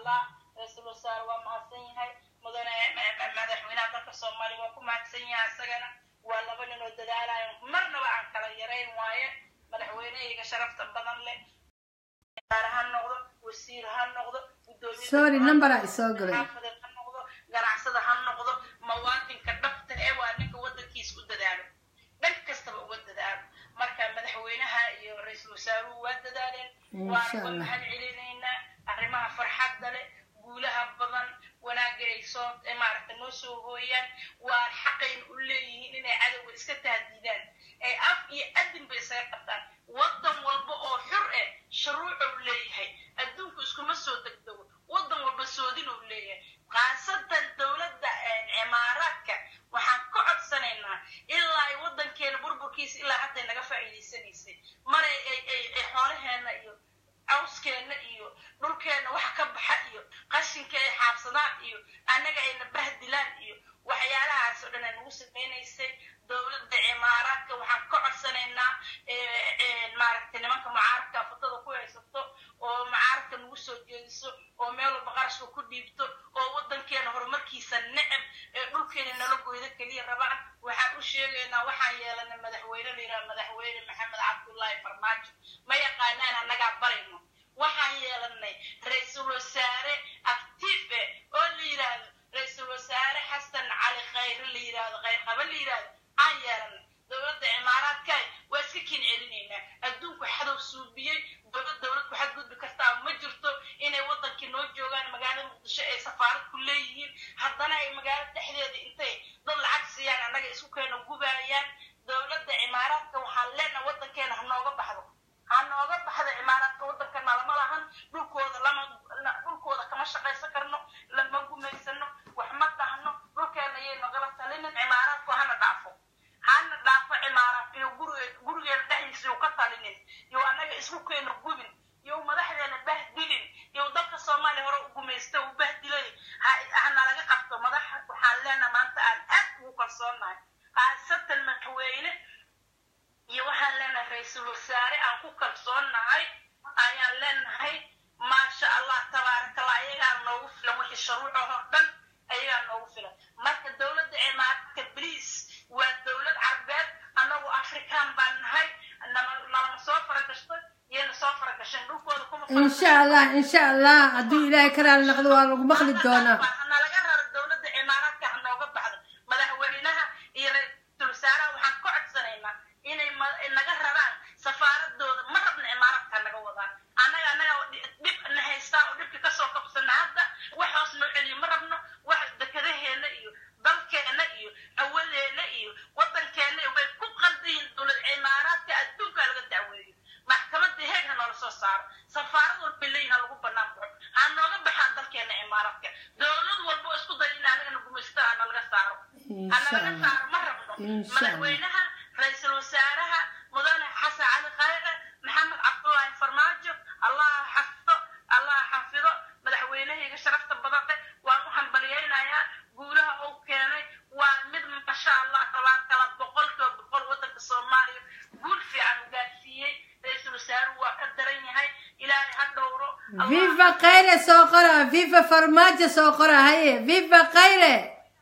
allah ra-iisul wasaare waa mahadsan yahay mudane ma- ma- madaxweynaha dalka soomaaliya waa ku mahadsan yahay isagana waa laba nin oo dadaalayo marnaba aan kala yarayn waaye madaxweynehayga sharafta badan leh wasaare ha noqdo wasiir ha noqdo gudoomiye sorry numberaa isoo galay xaafadeed ha noqdo ganacsada ha noqdo muwaadinka dhabta ee waa ninka wadankiisa u dadaalo dhan kastaba uga dadaalo marka madaxweynaha iyo ra-iisul wasaaruhu waa dadaaleen Insha waana Allah. mahad celinaynaa arrimaha farxadda leh guulaha badan wanaagga ay soo ee maaragta noo soo hooyaan waa xaqayn u leeyihiin inay cadowga iska tahdiidaan ay af iyo adin bay isaga qabtaan wadan walba oo xur eh shuruucuu leeyahay adduunku iskuma soo degdego wadan walba soodinuu leeyahay khaasatan dowladda cimaaraadka waxaan ka codsanaynaa ilaa ay wadankeena burburkiisa ilaa hadday naga faa'iidaysanaysay maray ay ay ay xoolaheena iyo cawskeena iyo dhulkeena waxa ka baxa iyo qashinka ay xaabsadaan iyo annaga ayna bahdilaan iyo waxyaalahaas oo dhan ay nagu samaynaysay dowladda cimaaraadka waxaan ka codsanaynaa eh, eh, maaragtay nimanka mucaaradka fotada ku haysato oo mucaaradka nagu soo jeediso oo meel walba qarashka ku dhiibto oo wadankeena horumarkiisa necab ee dhulkeena nala goydo keliya rabaan waxaan u sheegaynaa waxaan yeelanay madaxweyne la yidhaha madaxweyne maxamed cabdullaahi farmaajo ma yaqaanaan annagaa barayno waxaan yeelanay ra-iisul wasaare actiif eh oo la yidhaahdo ra-iisul wasaare xasan cali khayre la yidhaahdo khayr qaba la yidhaahdo aan yeelanay dowladda cimaaraadka waa iska kin celinaynaa adduunku xadow suubiyey dowlad dowlad ku xadgudbi kartaa ma jirto inay wadankii noo joogaan magaalada muqdisho ay safaarad ku leeyihiin haddana ay magaalada dhexdeeda intay dad lacag siiyaan annaga isku keena gubaayaan dowladda cimaaraadka waxaan leenaha wadankeena ha nooga baxdo ha nooga baxdo cimaaraadka wadanka nalama lahan dhulkooda lama la- dhulkooda kama shaqaysan karno lama gumaysano wax ma dhahno dhulkeena yay nagala talinin cimaaraadku hana dhaafo hana dhaafo cimaaraad iyo gurige gurigeena dhexdiisa yuu ka talinin iyo annaga isku keena gubin iyo madaxdeena bahdilin iyo dalka soomaaliya hore u gumaysta uu bahdilay ha- hanalaga qabto madax waxaan leenaha maanta aan aad ugu kalsoonahay khaasatan madaxweyne iyo waxaan leenahay ra-iisul wasaare aan ku kalsoonnahay ayaan leenahay maasha allah tabaarakallah ayagaa noogu filan wixii shuruucahoo dhan ayagaa noogu filan marka dowladda cimaaraadka bliis waa dowlad carbeed annagu afrikaan baan nahay nama nalama soo faragashto iyana soo faragasheen dhulkooda kuma insha allah insha allah hadduu ilaahay ka raali noqdo waa lagu maqli doonaa nalaga raro dowladda cimaaraadka ha nooga baxdo madaxweynaha iyo ra-iisul wasaaraha waxaan ka codsanaynaa inay ma- naga raraan safaaradooda ma rabna cimaaraadka naga wadaan annaga annaga dhib na haystaa oo dhibka kasoo qabsana hadda wax hoos noo celiyo ma rabno wax dekadaheena iyo dalkeena iyo hawadeena iyo wadankeena way ku qaldayiin dowlad cimaaraadka adduunka laga dacweeyo maxkamadda heeg ha noola soo saaro safaarad walba leeyihin ha lagu banaan baxo ha nooga baxaan dalkeena cimaaraadka dowlad walba oo isku dayo in anagana gumaystada ha nalaga saaro ha insha nalaga allah saaro ma rabno Insha Allah. madaxweynaha ra-iisul wasaaraha mudane xasan cali khayre maxamed cabdullaahi farmaajo allah ha xafido allah ha xafido madaxweynahayga sharafta badan leh waan u hambaliyaynayaa guulaha uu keenay waa mid masha allah tabaarkala boqolkiiba boqol wadanka soomaaliya guul fiican u gaarsiiyey ra-iisul wasaaruhu waa ka daran yahay ilaahay ha dhowro Allah viva khayre soo qora viva farmaajo soo qora haye viva khayre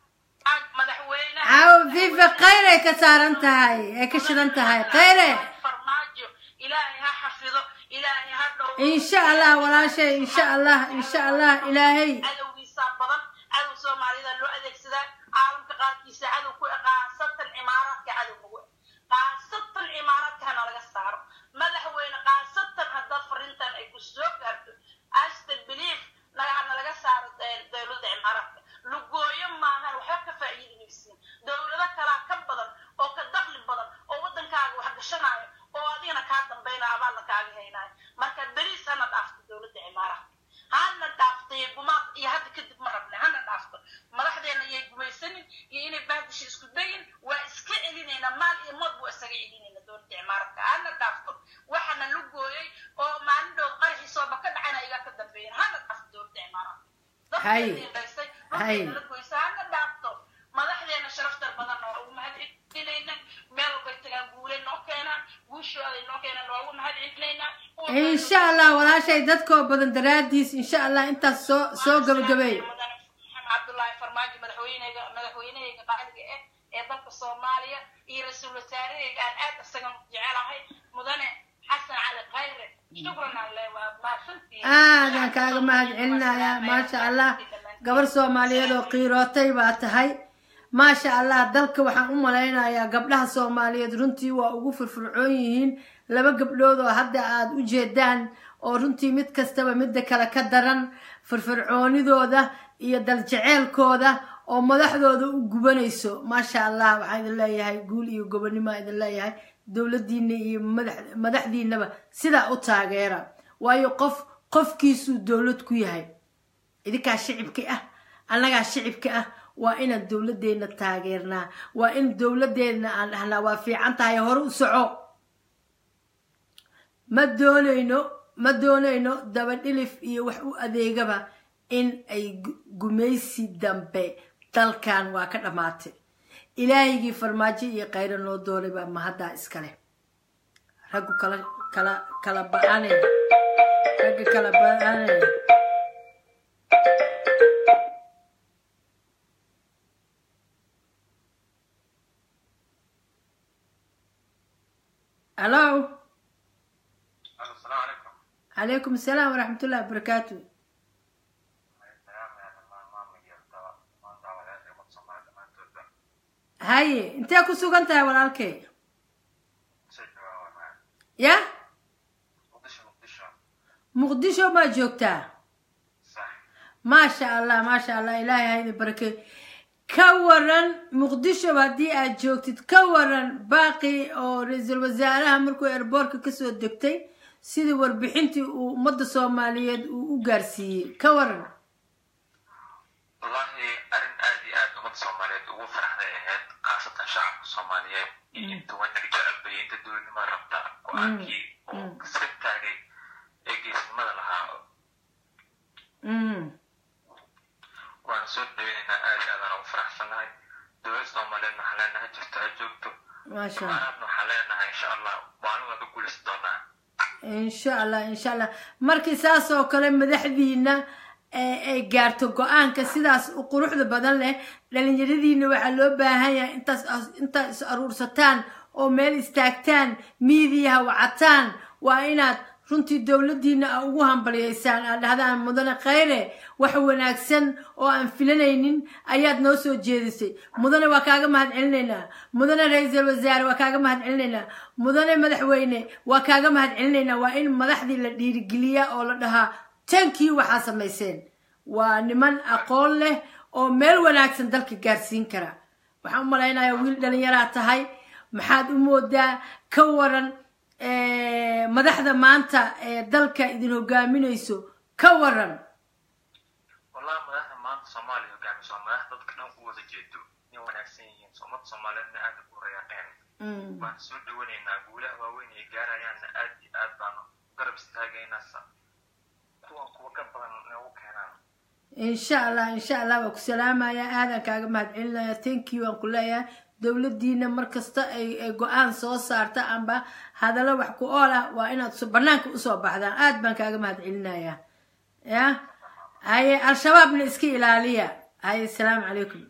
ag madaxweynaha caawo viva khayre ay ka saaran tahay ay ka shidan tahay khayre farmaajo ilaahay ha xafido ilaahay ha dhowro insha allah walaashay insha allah insha allah ilaahay cadowgiisa badan cadow soomaalida loo adeegsadaa caalamka qaarkiisa cadow ku qaasatan cimaaraadka cadow nagu qaasatan cimaaraadka hana laga saaro madaxweyne qaasatan haddaad fariintan ay ku soo gaarto ashta belief hana laga saaro eh, dowladda cimaaraadka lugooyo maahan waxba ka faa'iidinaysiin dowlado kalaa ka badan oo ka dakli badan oo wadankaaga wax gashanaayo oo adigana kaa dambaynaya abaalna kaaga haynaayo marka beliis hana dhaafto dowladda cimaaraadka hana dhaaftay gumaad iyo hadda kadib ma rabna hana dhaafto madaxdeena yay gumaysanin iyo inay bahdisha isku dayin waa iska celinaynaa maal iyo mood buu isaga celinayna dowladda cimaaraadka hana dhaafto waxana lu gooyay oo maalin dhow qaraxiisooba ka dhacana igaa ka dambeeyan hana dhaafto dowladda cimaaraadka Hay. dadkeedaysay Hay. dhulkeena la goysa hana dhaafto madaxdeena sharafta badan oo ugu mahad celinayna meel walbay tagaan guulay noo keenaan guushooday noo keenaan waa ugu mahad celinaynaa insha allah walaashay dadkoo badan daraadiis insha allah intaas soo soo gabagabeey mudane maxamed cabdullaahi farmaajo madaxweyneyga madaxweynehayga qaaliga ah ee dalka soomaaliya iyo ra-iisul wasaarahayga aan aad isagan jecelahay mudane xasan cali khayre shukran alle waa mahadsantihiin aadaan kaaga mahad celinayaa maasha allah gabar soomaaliyeed oo qiirootay baa tahay maasha allah dalka waxaan u malaynayaa gabdhaha soomaaliyeed runtii waa ugu firfircoon yihiin laba gabdhood oo hadda aada u jeedaan oo runtii mid kastaba midda kale ka daran firfircoonidooda iyo daljeceelkooda oo madaxdooda u gubanayso maasha allah waxaan idin leeyahay guul iyo gobonimo idin leeyahay dowladdiina iyo madax- madaxdiinaba sidaa u taageera waayo qof qofkiisuu dowlad ku yahay idinkaa shicibka ah annagaa shicibka ah waa inaan dowladdeena taageernaa waa in dowladdeena aan dhahnaa waa fiican tahay hore u soco ma doonayno ma doonayno dabadhilif iyo wax u adeegaba in ay gu- gumaysi dambe dalkan waa ka dhammaatay ilaahigii farmaajo iyo kayro noo doonay baa mahaddaa iskale raggu kala kala kala ba-anay ragga kala ba-anay hallo asalaamu calaykum calaykum asalaam waraxmat ullahi wabarakaatu haye intee ku sugan tahay walaalkay ya muqdisho maa joogtaa maasha allah maasha allah ilaahay ha idin barakeeyo ka waran muqdisho haddii aad joogtid ka waran baaqi oo ra-iisul wasaaraha markuu airboortka kasoo degtay sidii warbixintii uu ummadda soomaaliyeed uu u gaarsiiyey ka waran wallahi arrin aad iyo aad ummadda soomaaliyeed ugu faraxday ahayd khaasatan shacabka soomaaliyeed iyo inta wanaag jecel bay inta dowladnimada rabta go-aankii oo iska taagay ee geesinimada lahaa Mm. waana soo dhaweynaynaa aad iyo aadaan ugu faraxsanahay dowladda soomaaliyeed waxaan leenahay jirto ha joogto maasha allah maanaadna waxaan leenahay insha allah maalin waan ka guuleysan doonaa insha allah insha allah markii saas oo kale madaxdiina ee ay gaarto go-aanka sidaas u quruxda badan leh dhalinyaradiina waxaa loo baahan yahay intaas intaad is aruursataan oo meel istaagtaan miidiyaha wacataan waa inaad runtii dowladdiina a ugu hambalyaysaan aad dhahdaan mudane khayre wax wanaagsan oo aan filanaynin ayaad noo soo jeedisay mudane waa kaaga mahad celinaynaa mudane ra-iisul wasaare waa kaaga mahad celinaynaa mudane madaxweyne waa kaaga mahad celinaynaa waa in madaxdii la dhiirigeliyaa oo la dhahaa tankii waxaa samayseen waa niman aqoon leh oo meel wanaagsan dalka gaarsiin kara waxaan u malaynayaa wiil dhalinyaraa tahay maxaad u moodaa ka waran eh, madaxda maanta ee dalka idin hogaaminayso ka waran wallahi madaxda maanta soomaaliya hogaamiso waa madax dadka dhan u wada jeedo inay wanaagsan yihiin so ummadda soomaaliyeedna aad ugu rayaaqeen Mm. waan soo dhawanaynaa guulaha waaweyn ay gaarayaanna aad iyo aad baanu garab istaagaynaa sa kuwan kuwa ka badan nagu keenaan insha allah insha allah waa ku salaamaya aadan kaaga mahad celinaya thank you aan ku leeyahay dowladdiina markasta ay ay go-aan soo saarta amba hadallo wax ku ool ah waa inaad so- banaanka usoo baxdaan aad baan kaaga mahad celinaya ya haye al-shabaabna iska ilaaliya haye asalaamu calaykum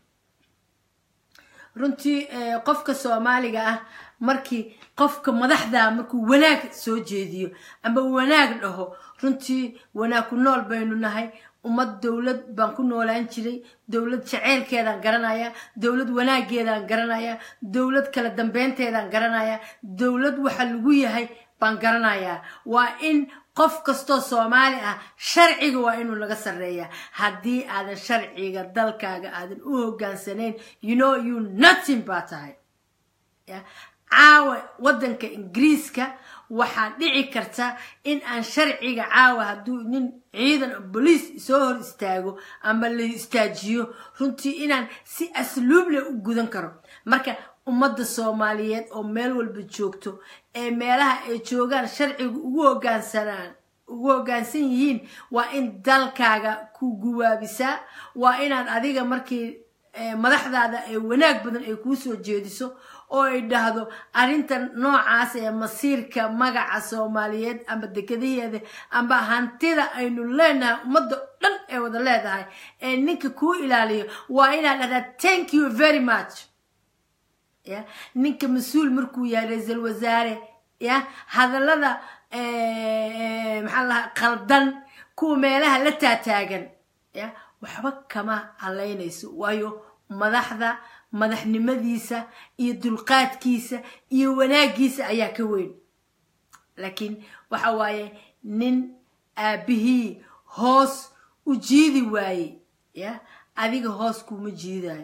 runtii eh, qofka soomaaliga ah markii qofka madaxda markuu wanaag soo jeediyo amba wanaag dhaho runtii wanaag ku nool baynu nahay ummad dowlad baan ku noolaan jiray dowlad jaceylkeedaan garanaya dowlad wanaageedaan garanaya dowlad kala dambeynteedaan garanaya dowlad waxa lagu yahay baan garanayaa waa in qof kastoo soomaali ah sharciga waa inuu laga sarreeya haddii aadan sharciga dalkaaga aadan u hogaansanayn you know you nothing baa tahay ya caawa waddanka ingiriiska waxaa dhici karta in aan sharciga caawa hadduu nin ciidan boliis soo hor istaago ama la istaajiyo runtii inaan si asluub leh u gudan karo marka ummadda soomaaliyeed oo meel walba joogto ee meelaha ay joogaan sharciga ugu hogaansanaan ugu hoggaansan yihiin waa in dalkaaga ku guwaabisaa waa inaad adiga markii eh, madaxdaada ay wanaag badan ay kuu soo jeediso oo ay dhahdo arrintan noocaas ee masiirka magaca soomaaliyeed amba dekadaheeda amba hantida aynu leenahay ummadda dhan ee wada leedahay ee ninka kuu ilaaliyo waa inaad dhahdaa thank you very much ya ninka mas-uul markuu yahay ra-iisul wasaare ya hadallada maxaa lahaa qaldan kuwa meelaha la taataagan ya waxba kama halaynayso waayo madaxda madaxnimadiisa iyo dulqaadkiisa iyo wanaagiisa ayaa ka weyn laakiin waxa waaye nin aabihii hoos u jiidi waaye ya adiga hoos kuma jiidayo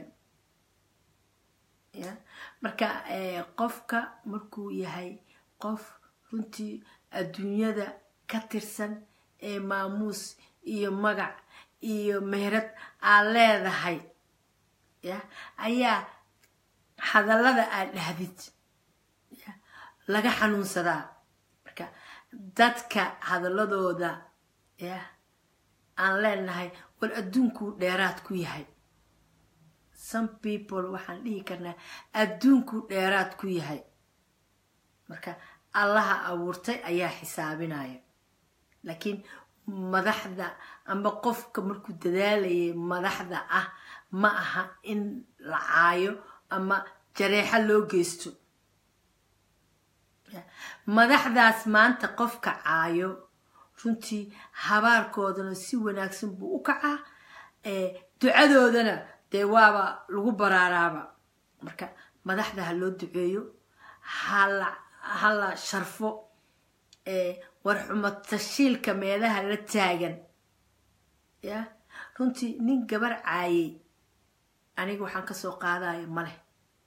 ya marka qofka markuu yahay qof runtii adduunyada ka tirsan ee maamuus iyo magac iyo meherad aad leedahay ya ayaa hadallada aad dhahdid ya laga xanuunsadaa marka dadka hadalladooda ya aan leenahay war adduunkuu dheeraad ku yahay some people waxaan dhihi karnaa adduunkuu dheeraad ku yahay marka allaha abuurtay ayaa xisaabinaya laakiin madaxda amba qofka markuu dadaalayay madaxda ah ma aha in la caayo ama jareexo loo geysto madaxdaas maanta qofka caayo runtii habaarkoodana si wanaagsan buu u kacaa ducadoodana dee waaba lagu baraaraaba marka madaxda ha loo duceeyo hala hala sharfo warxumo tashiilka meelaha la taagan ya runtii nin gabar caayay aniga waxaan kasoo qaadayo maleh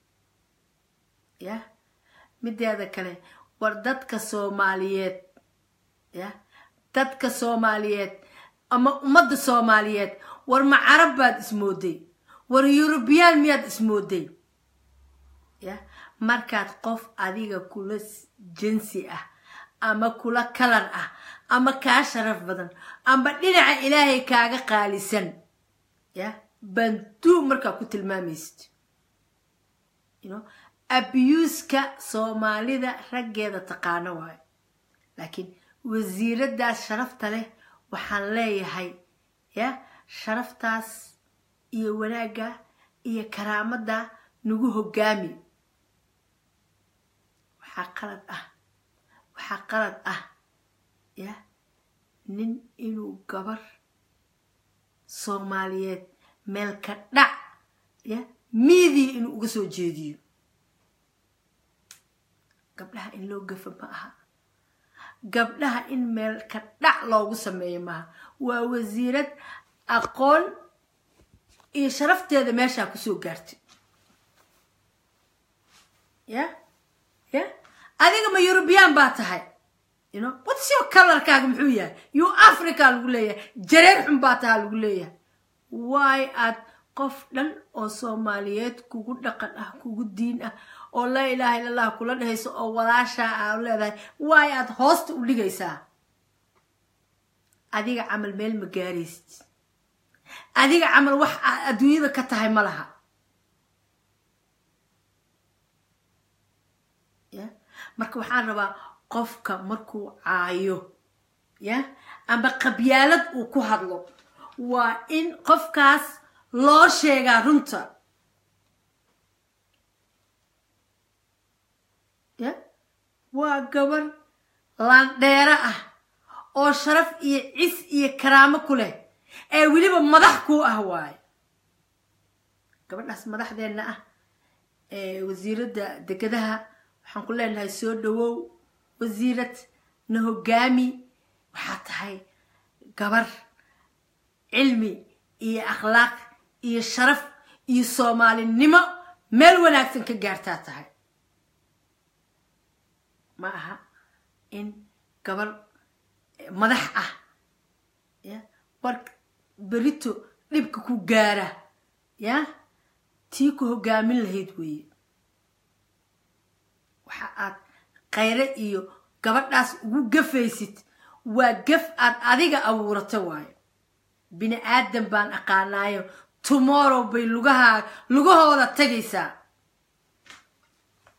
ya mideeda kale war dadka soomaaliyeed ya dadka soomaaliyeed ama ummadda soomaaliyeed war ma carab baad ismooday war yurubiyaan miyaad ismooday ya markaad qof adiga kula jinsi ah ama kula kalar ah ama kaa sharaf badan amba dhinaca ilaahay kaaga qaalisan ya banduu markaa ku tilmaamaysid you abuuska soomaalida raggeeda taqaano waayo laakiin wasiiradaas sharafta leh waxaan leeyahay ya sharaftaas iyo wanaagga iyo karaamada nagu hogaami waxaa qalad ah waxaa qalad ah ya nin inuu gabar soomaaliyeed meel ka dhac ya miidii inuu uga soo jeediyo gabdhaha in loo gafa ma aha gabdhaha in meel ka dhac loogu sameeyo maaha waa wasiirad aqoon iyo sharafteeda meeshaa kusoo gaartay ya ya adiga ma eurubiyaan baa tahay you know what's your colorkaaga muxuu yahay you africa lagu leeyahay jareer xun baa tahaa lagu leeyahay waay aad qof dhan oo soomaaliyeed kugu dhaqan ah kugu diin ah oo laa ilaaha illa allah kula dhehayso oo walaashaa aa leedahay waay aad hoosta u dhigaysaa adiga camal meel ma gaaraysid adiga camal wax aad adduunyada ka tahay ma laha ya marka waxaan rabaa qofka markuu caayo ya amba qabyaalad uu ku hadlo waa in qofkaas loo sheegaa runta ya waa gabar laandheero ah oo sharaf iyo cis iyo karaamo ku leh ee weliba madax kuu ah waayo gabadhaas madaxdeenna ah ee wasiiradda degadaha waxaan ku leenahay soo dhawow wasiirad na hogaami waxaa tahay gabar cilmi iyo akhlaaq iyo sharaf iyo soomaalinimo meel wanaagsan ka gaartaa tahay ma aha in gabar madax ah ya war berito dhibka ku gaara ya tii ku hogaamin lahayd weeye waxa aad khayre iyo gabadhaas ugu gafaysid waa gaf aad adiga abuurata waayo bini aadan baan aqaanaayo tomorrow bay lugahaa lugahooda tagaysaa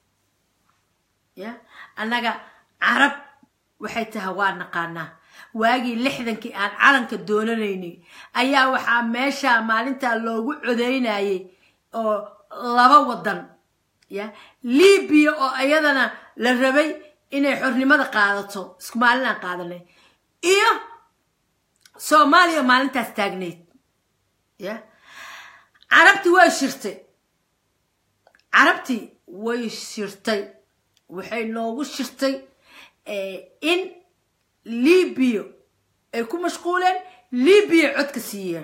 ya annaga carab waxay tahay waa naqaanaa waagii lixdankii aan calanka doonanaynay ayaa waxaa meesha maalintaa loogu codeynayay oo laba wadan ya libiya oo iyadana la rabay inay xornimada qaadato isku maalinaan qaadanay iyo soomaaliya maalintaas taagnayd ya carabtii way shirtay carabtii way shirtay waxay noogu shirtay in libiya ay ku mashquuleen libiya codka siiyeen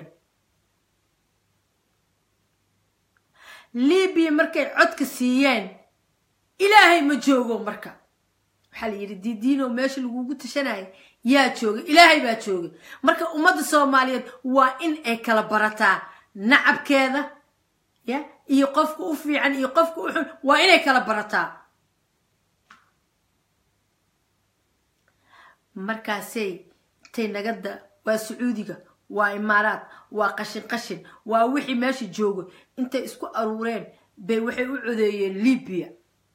libiya markay codka siiyeen ilaahay ma joogo marka waxaa la yidhi didiino meesha lagugu tashanaya yaa jooga ilaahay baa jooga marka ummadda soomaaliyeed waa in ay kala barataa nacabkeeda ya iyo qofka u fiican iyo qofka u xun waa inay kala barataa markaasay intay nagada waa sacuudiga waa imaaraad waa qashin qashin waa wixii meesha jooga intay isku aruureen bay waxay u codeeyeen libiya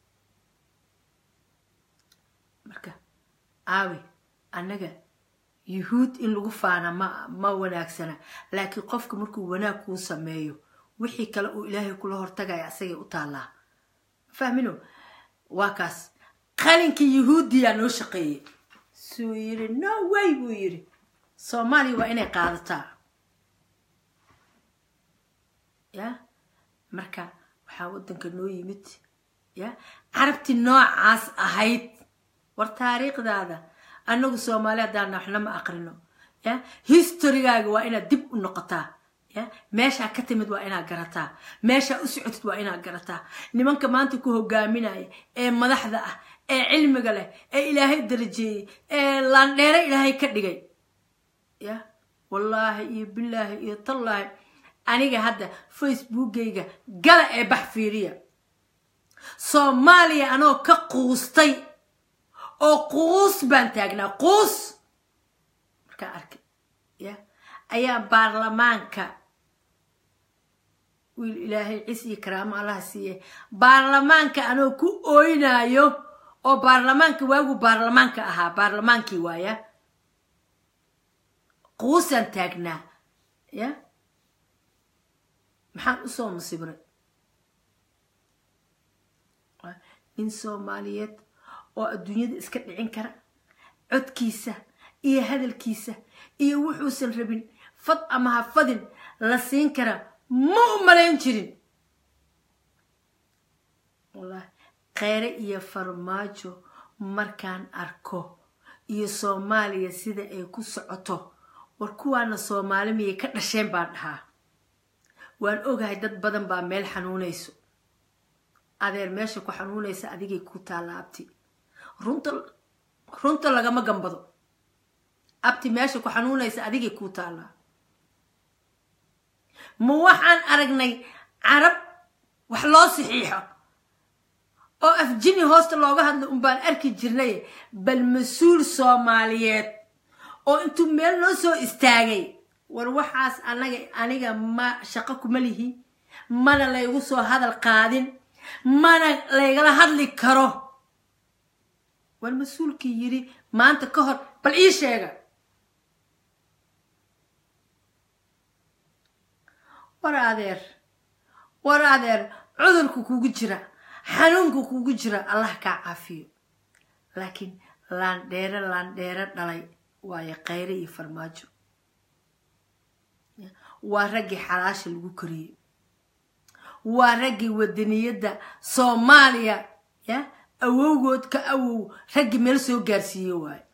marka aawi annaga yuhuud in lagu faana ma ma wanaagsana laakiin qofka markuu wanaag kuu sameeyo wixii kale uu ilaahay kula hortagaya asagay u taallaa fahmino waa kaas qalinkii yuhuudiyaa noo shaqeeyey suu yidhi no way buu yidhi soomaaliya waa inay qaadataa ya marka waxaa waddanka noo yimid ya carabtii noocaas ahayd war taariikhdaada annagu soomaali haddaana waxna ma aqrino ya historygaaga waa inaad dib u noqotaa ya meeshaa ka timid waa inaad garataa meeshaa u socotid waa inaad garataa nimanka maanta ku hogaaminaya ee madaxda ah ee cilmiga leh ee ilaahay darajeeyey ee laandheere ilaahay ka dhigay ya wallaahi iyo bilaahi iyo tallaahi aniga hadda facebookgayga gala ee bax fiiriya soomaaliya anoo ka quustay oo quus baan taagnaa quus markaa arkay ya ayaa baarlamaanka wiil ilaahay cis iyo karaamo allaha siiye baarlamaanka anoo ku ooynaayo oo baarlamaanka waagu baarlamaanka ahaa baarlamaankii waaya quusaan taagnaa ya maxaan usoo musiibray nin soomaaliyeed oo adduunyada iska dhicin kara codkiisa iyo hadalkiisa iyo wuxuusan rabin fad ama ha fadin la siin kara ma u malayn jirin wallahi kheyre iyo farmaajo markaan arko iyo soomaaliya sida ay ku socoto war kuwaana soomaali miyay ka dhasheen baan dhahaa waan ogahay dad badan baa meel xanuunayso adeer meesha ku xanuunaysa adigay ku taalla abti runta runta lagama gambado abti meesha ku xanuunaysa adigay kuu taallaa ma waxaan aragnay carab wax loo saxiixo oo afjini hoosta looga hadla unbaan arki jirnay bal mas-uul soomaaliyeed oo intuu meel noo soo istaagay war waxaas anaga aniga ma shaqo kuma lihi mana laygu soo hadal qaadin mana laygala hadli karo war mas-uulkii yidhi maanta ka hor bal ii sheega war adeer war adeer cudurku kugu jira xanuunku kugu jira allah kaa caafiyo laakiin laandheere laandheere dhalay waayo kheyre iyo farmaajo waa raggii xalaasha lagu koriyey waa raggii wadaniyadda soomaaliya ya awowgood ka awow raggii meel soo gaarsiiye waayo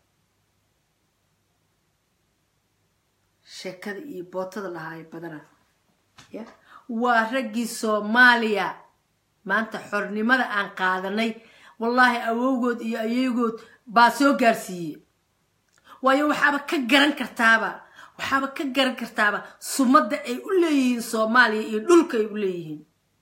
sheekada iyo bootada lahaayo badana ya waa raggii soomaaliya maanta xornimada aan qaadanay wallaahi awowgood iyo ayeygood baa soo gaarsiiye waayo waxaaba ka garan kartaaba waxaaba ka garan kartaaba sumadda ay u leeyihiin soomaaliya iyo dhulka ay u leeyihiin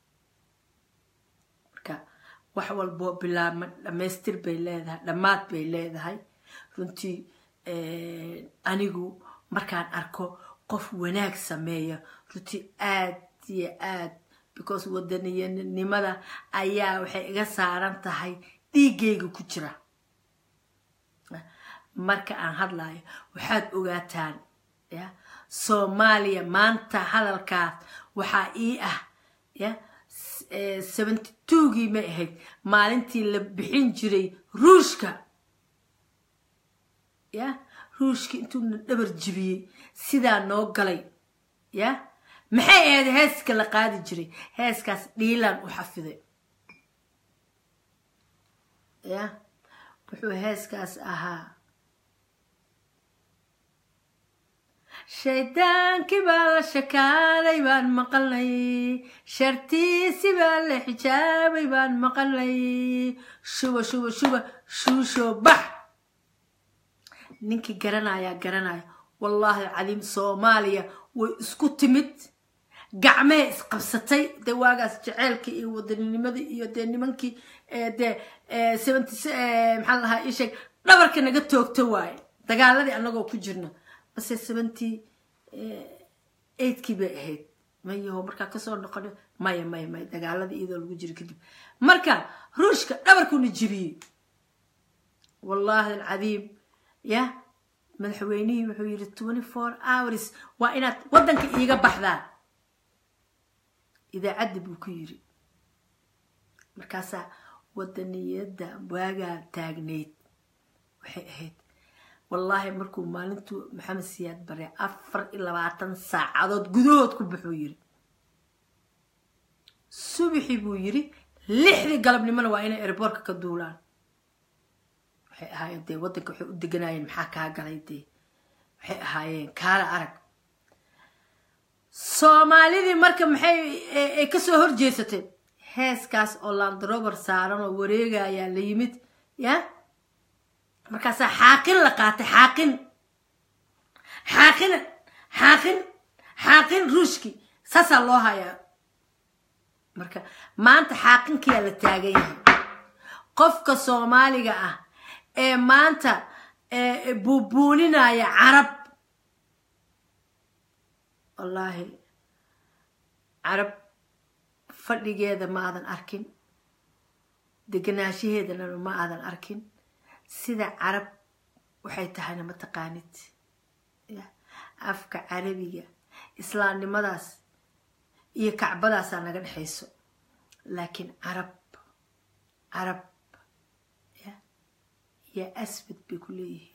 marka wax walbo bilaabma dhammaystir bay leedahay dhammaad bay leedahay runtii anigu markaan arko qof wanaag sameeya runtii aad iyo aad because wadaniyanimada ayaa waxay iga saaran tahay dhiiggayga ku jira marka aan hadlayo waxaad ogaataan ya soomaaliya maanta hadalkaas waxaa ii ah ya seventy twogii may ahayd maalintii la bixin jiray ruushka ya ruushka intuuna dhabar jibiyey sidaa noo galay ya maxay ahayd heeska la qaadi jiray heeskaas dhiilaan u xafiday ya wuxuu heeskaas ahaa shaydaankii baa la shakaaday baan maqalnay shartiisi baa la xijaabay baan maqalnay shuba shuba shuba shuusho bax ninkii garanayaa garanaya wallaahi alcadiim soomaaliya way isku timid gacmee isqabsatay dee waagaas jaceylkii iyo wadaninimadi iyo dee nimankii dee seventy maxaa lahaa ii sheeg dhabarka naga toogta waaye dagaaladii annagoo ku jirna base seventy eigtkii bay ahayd mayaho markaa kasoo noqono maya maya maya dagaaladii iyadoo lagu jiro kadib marka ruushka dhabarkuuna jibiyey wallaahi alcadiim ya madaxweynihii wuxuu yidhi twenty four hours waa inaad waddanka iiga baxdaan idaacaddi buu ku yidhi markaasaa wadaniyadda waagaa taagnayd waxay ahayd wallaahi markuu maalintuu maxamed siyaad bare afar iyo labaatan saacadood gudahood ku baxuu yidhi subixii buu yidhi lixdii galabnimona waa inay erboorka ka duulaan waxay ahaayeen dee waddanka waxay u deganaayeen maxaa kaa galay dee waxay ahaayeen kaala arag soomaalidii marka maxay ay kasoo horjeesatay heeskaas oo landrober saaran oo wareegayaa la yimid ya markaasaa xaaqin la qaatay xaaqin xaaqin xaaqin xaaqin ruushki saasaa loo hayaa marka maanta xaaqinkiyaa la taagan yahay qofka soomaaliga ah ee maanta buubuuninaya carab wallaahi carab fadhigeeda ma aadan arkin deganaanshaheedana ma aadan arkin sida carab waxay tahayna ma taqaanid afka carabiga islaamnimadaas iyo kacbadaasaa naga dhexayso laakiin carab carab yaa asbad bay ku leeyihiin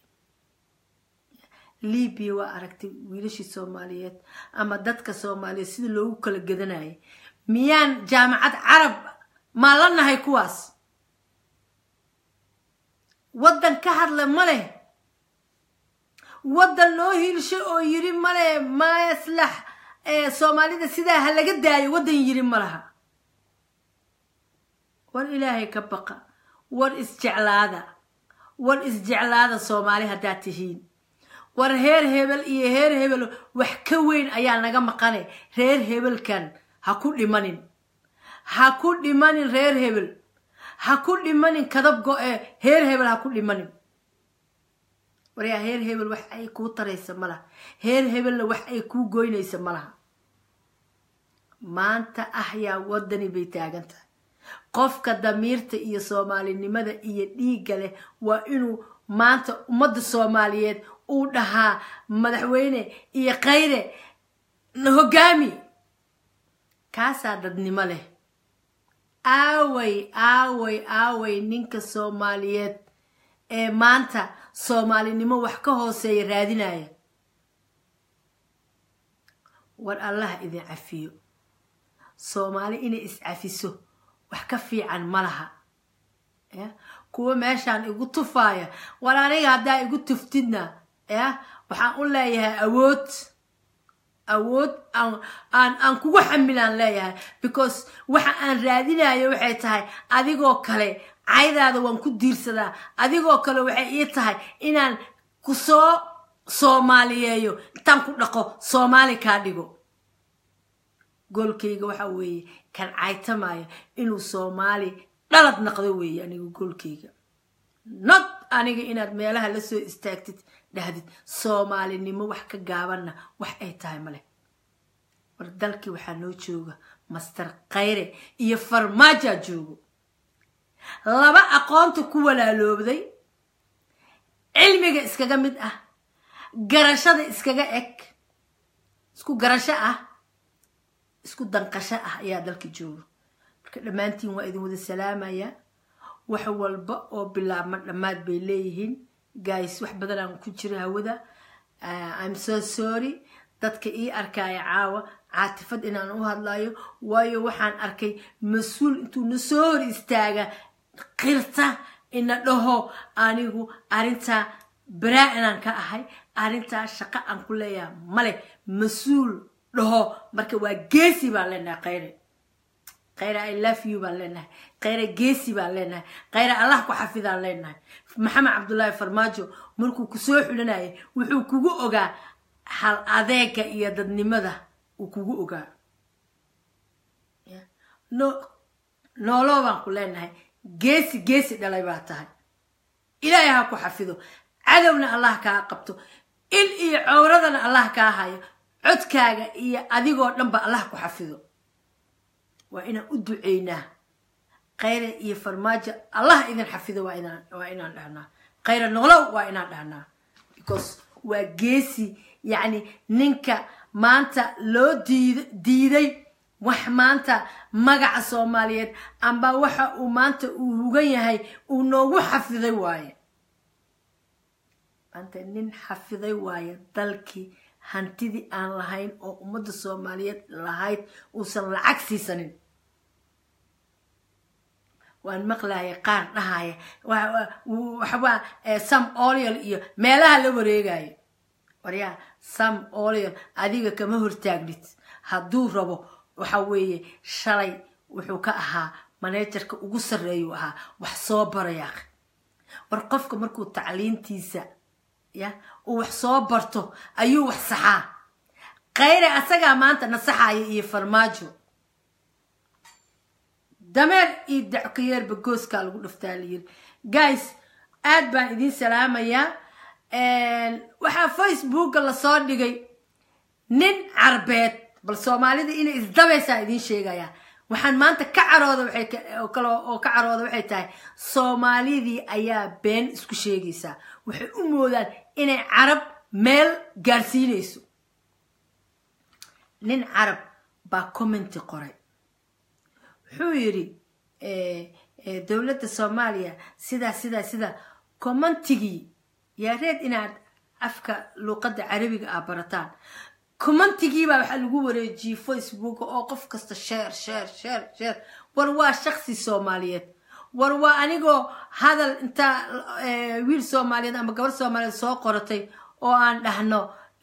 libiya waa aragtay wiilashii soomaaliyeed ama dadka soomaaliyeed sida loogu kala gadanayay miyaan jaamacad carab maa la nahay kuwaas waddan ka hadla ma leh waddan loo hiilsho oo yiri male mayaslax soomaalida sidaa ha laga daayo waddan yiri ma laha war ilaahay ka baqa war isjeclaada war isjeclaada soomaali haddaad tihiin war heer hebel iyo heer hebel wax ka weyn ayaa naga maqane reer hebelkan ha ku dhimanin ha ku dhimanin reer hebel ha ku dhimanin kadab go-e heer hebel ha ku dhimanin waryaa heer hebel wax ay kuu taraysa ma laha heer hebelna wax ay kuu goynaysa ma laha maanta ah yaa waddani bay taagan tahay qofka damiirta iyo soomaalinimada iyo dhiigga leh waa inuu maanta ummadda soomaaliyeed uu dhahaa madaxweyne iyo kayre hogaami kaasaa dadnimo leh aaway aaway aaway ninka soomaaliyeed ee maanta soomaalinimo wax ka hooseeya raadinaya war allaha idin cafiyo soomaali inay iscafiso wax ka fiican ma laha ya kuwa meeshaan igu tufaaya war aniga haddaa igu tuftidna ya waxaan u leeyahay awood awood aan aan aan kugu xamilaan leeyahay because waxa aan raadinayo waxay tahay adigoo kale caydaada waan ku diirsadaa adigoo kale waxay ii tahay inaan ku soo soomaaliyeeyo intaan ku dhaqo soomaali kaa dhigo goolkayga waxa weeye kan caytamaya inuu soomaali dhalad naqdo weeye aniga goolkayga not aniga inaad meelaha la soo istaagtid dhahdid soomaalinimo wax ka gaabanna wax ay tahay maleh war dalkii waxaa noo jooga master khayre iyo farmaajaa joogo laba aqoonta ku walaaloobday cilmiga iskaga mid ah garashada iskaga eg isku garasho ah isku danqasho ah ayaa dalka jooga marka dhammaantiin waa idin wada salaamaya wax walba oo bilaabma dhammaad bay leeyihiin guys wax badan aan ku jira hawada Uh, i'm so sorry dadka ii arkaya caawa caatifad inaan u hadlayo waayo waxaan arkay mas-uul intuu na soo hor istaaga qirta ina dhaho anigu arrintaa baraa inaan ka ahay arrintaa shaqo aan ku leeyahay male mas-uul dhaho marka waa geesi baan leenahay khayre khayre i love you baan leenahay khayre geesi baan leenahay khayre allah ku xafidaan leenahay maxamed cabdullaahi farmaajo markuu kusoo xulinayay wuxuu kugu ogaa hal adeega iyo dadnimada uu kugu ogaa no nooloo baan ku leenahay geesi geesi dhalay baa tahay ilaahay ha ku xafido cadowna allah kaa qabto il iyo cowradana allah kaa hayo codkaaga iyo adigoo dhanba allah ku xafido waa inaan u duceynaa khayra iyo farmaajo allah idin xafido waa inaan waa inaan dhahnaa khayra nolow waa inaan dhahnaa because waa geesi yacni ninka maanta loo diid diiday wax maanta magaca soomaaliyeed amba waxa uu maanta uu hugan yahay uu noogu xafiday waaye maanta nin xafiday waaye dalkii hantidii aan lahayn oo ummadda soomaaliyeed lahayd uusan lacag siisanin waan maqlaya qaar dhahaya waxawaa sam olial iyo meelaha la wareegayo waryaa sam olial adiga kama hortaagnid hadduu rabo waxa weeye shalay wuxuu ka ahaa maneejarka ugu sarreeyuu ahaa wax soo barayaa war qofka markuu tacliintiisa ya uu wax soo barto ayuu wax saxaa khayre asagaa maanta nasaxaya iyo farmaajo dameer iyo dackayeerba gooskaa lagu dhaftaa layiri guys aad baan idiin salaamayaa waxaa facebooka lasoo dhigay nin carbeed bal soomaalida inay isdabaysaa idiin sheegayaa waxaan maanta ka carooda waxay kale oo ka carooda waxay tahay soomaalidii ayaa been isku sheegaysaa waxay u moodaan inay carab meel gaarsiinayso nin carab baa commenti qoray wuxuu yidhi dowladda soomaaliya sidaa sidaa sidaa commentigii yaa reed inaad afka luuqadda carabiga ah barataan commentigiibaa waxaa lagu wareejiyey facebook oo qof kasta sheer sheer sheer sheer war waa shaksi soomaaliyeed war waa anigoo hadal intaa wiil soomaaliyeed ama gabar soomaaliyeed soo qoratay oo aan dhahno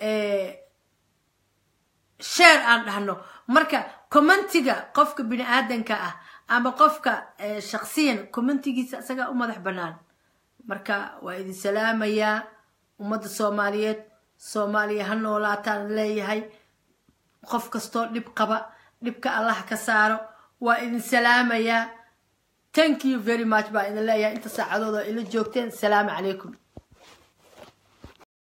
sheer aan dhahno marka commentiga qofka bini aadanka ah ama qofka shaksiyan commentigiisa isagaa u madax bannaan marka waa idin salaamayaa ummadda soomaaliyeed soomaaliya ha noolaataan leeyahay qof kastoo dhib qaba dhibka allah ka saaro waa idin salaamayaa thank you very much baa idin leeyahay inta saacadooda ila joogteen salaamu calaykum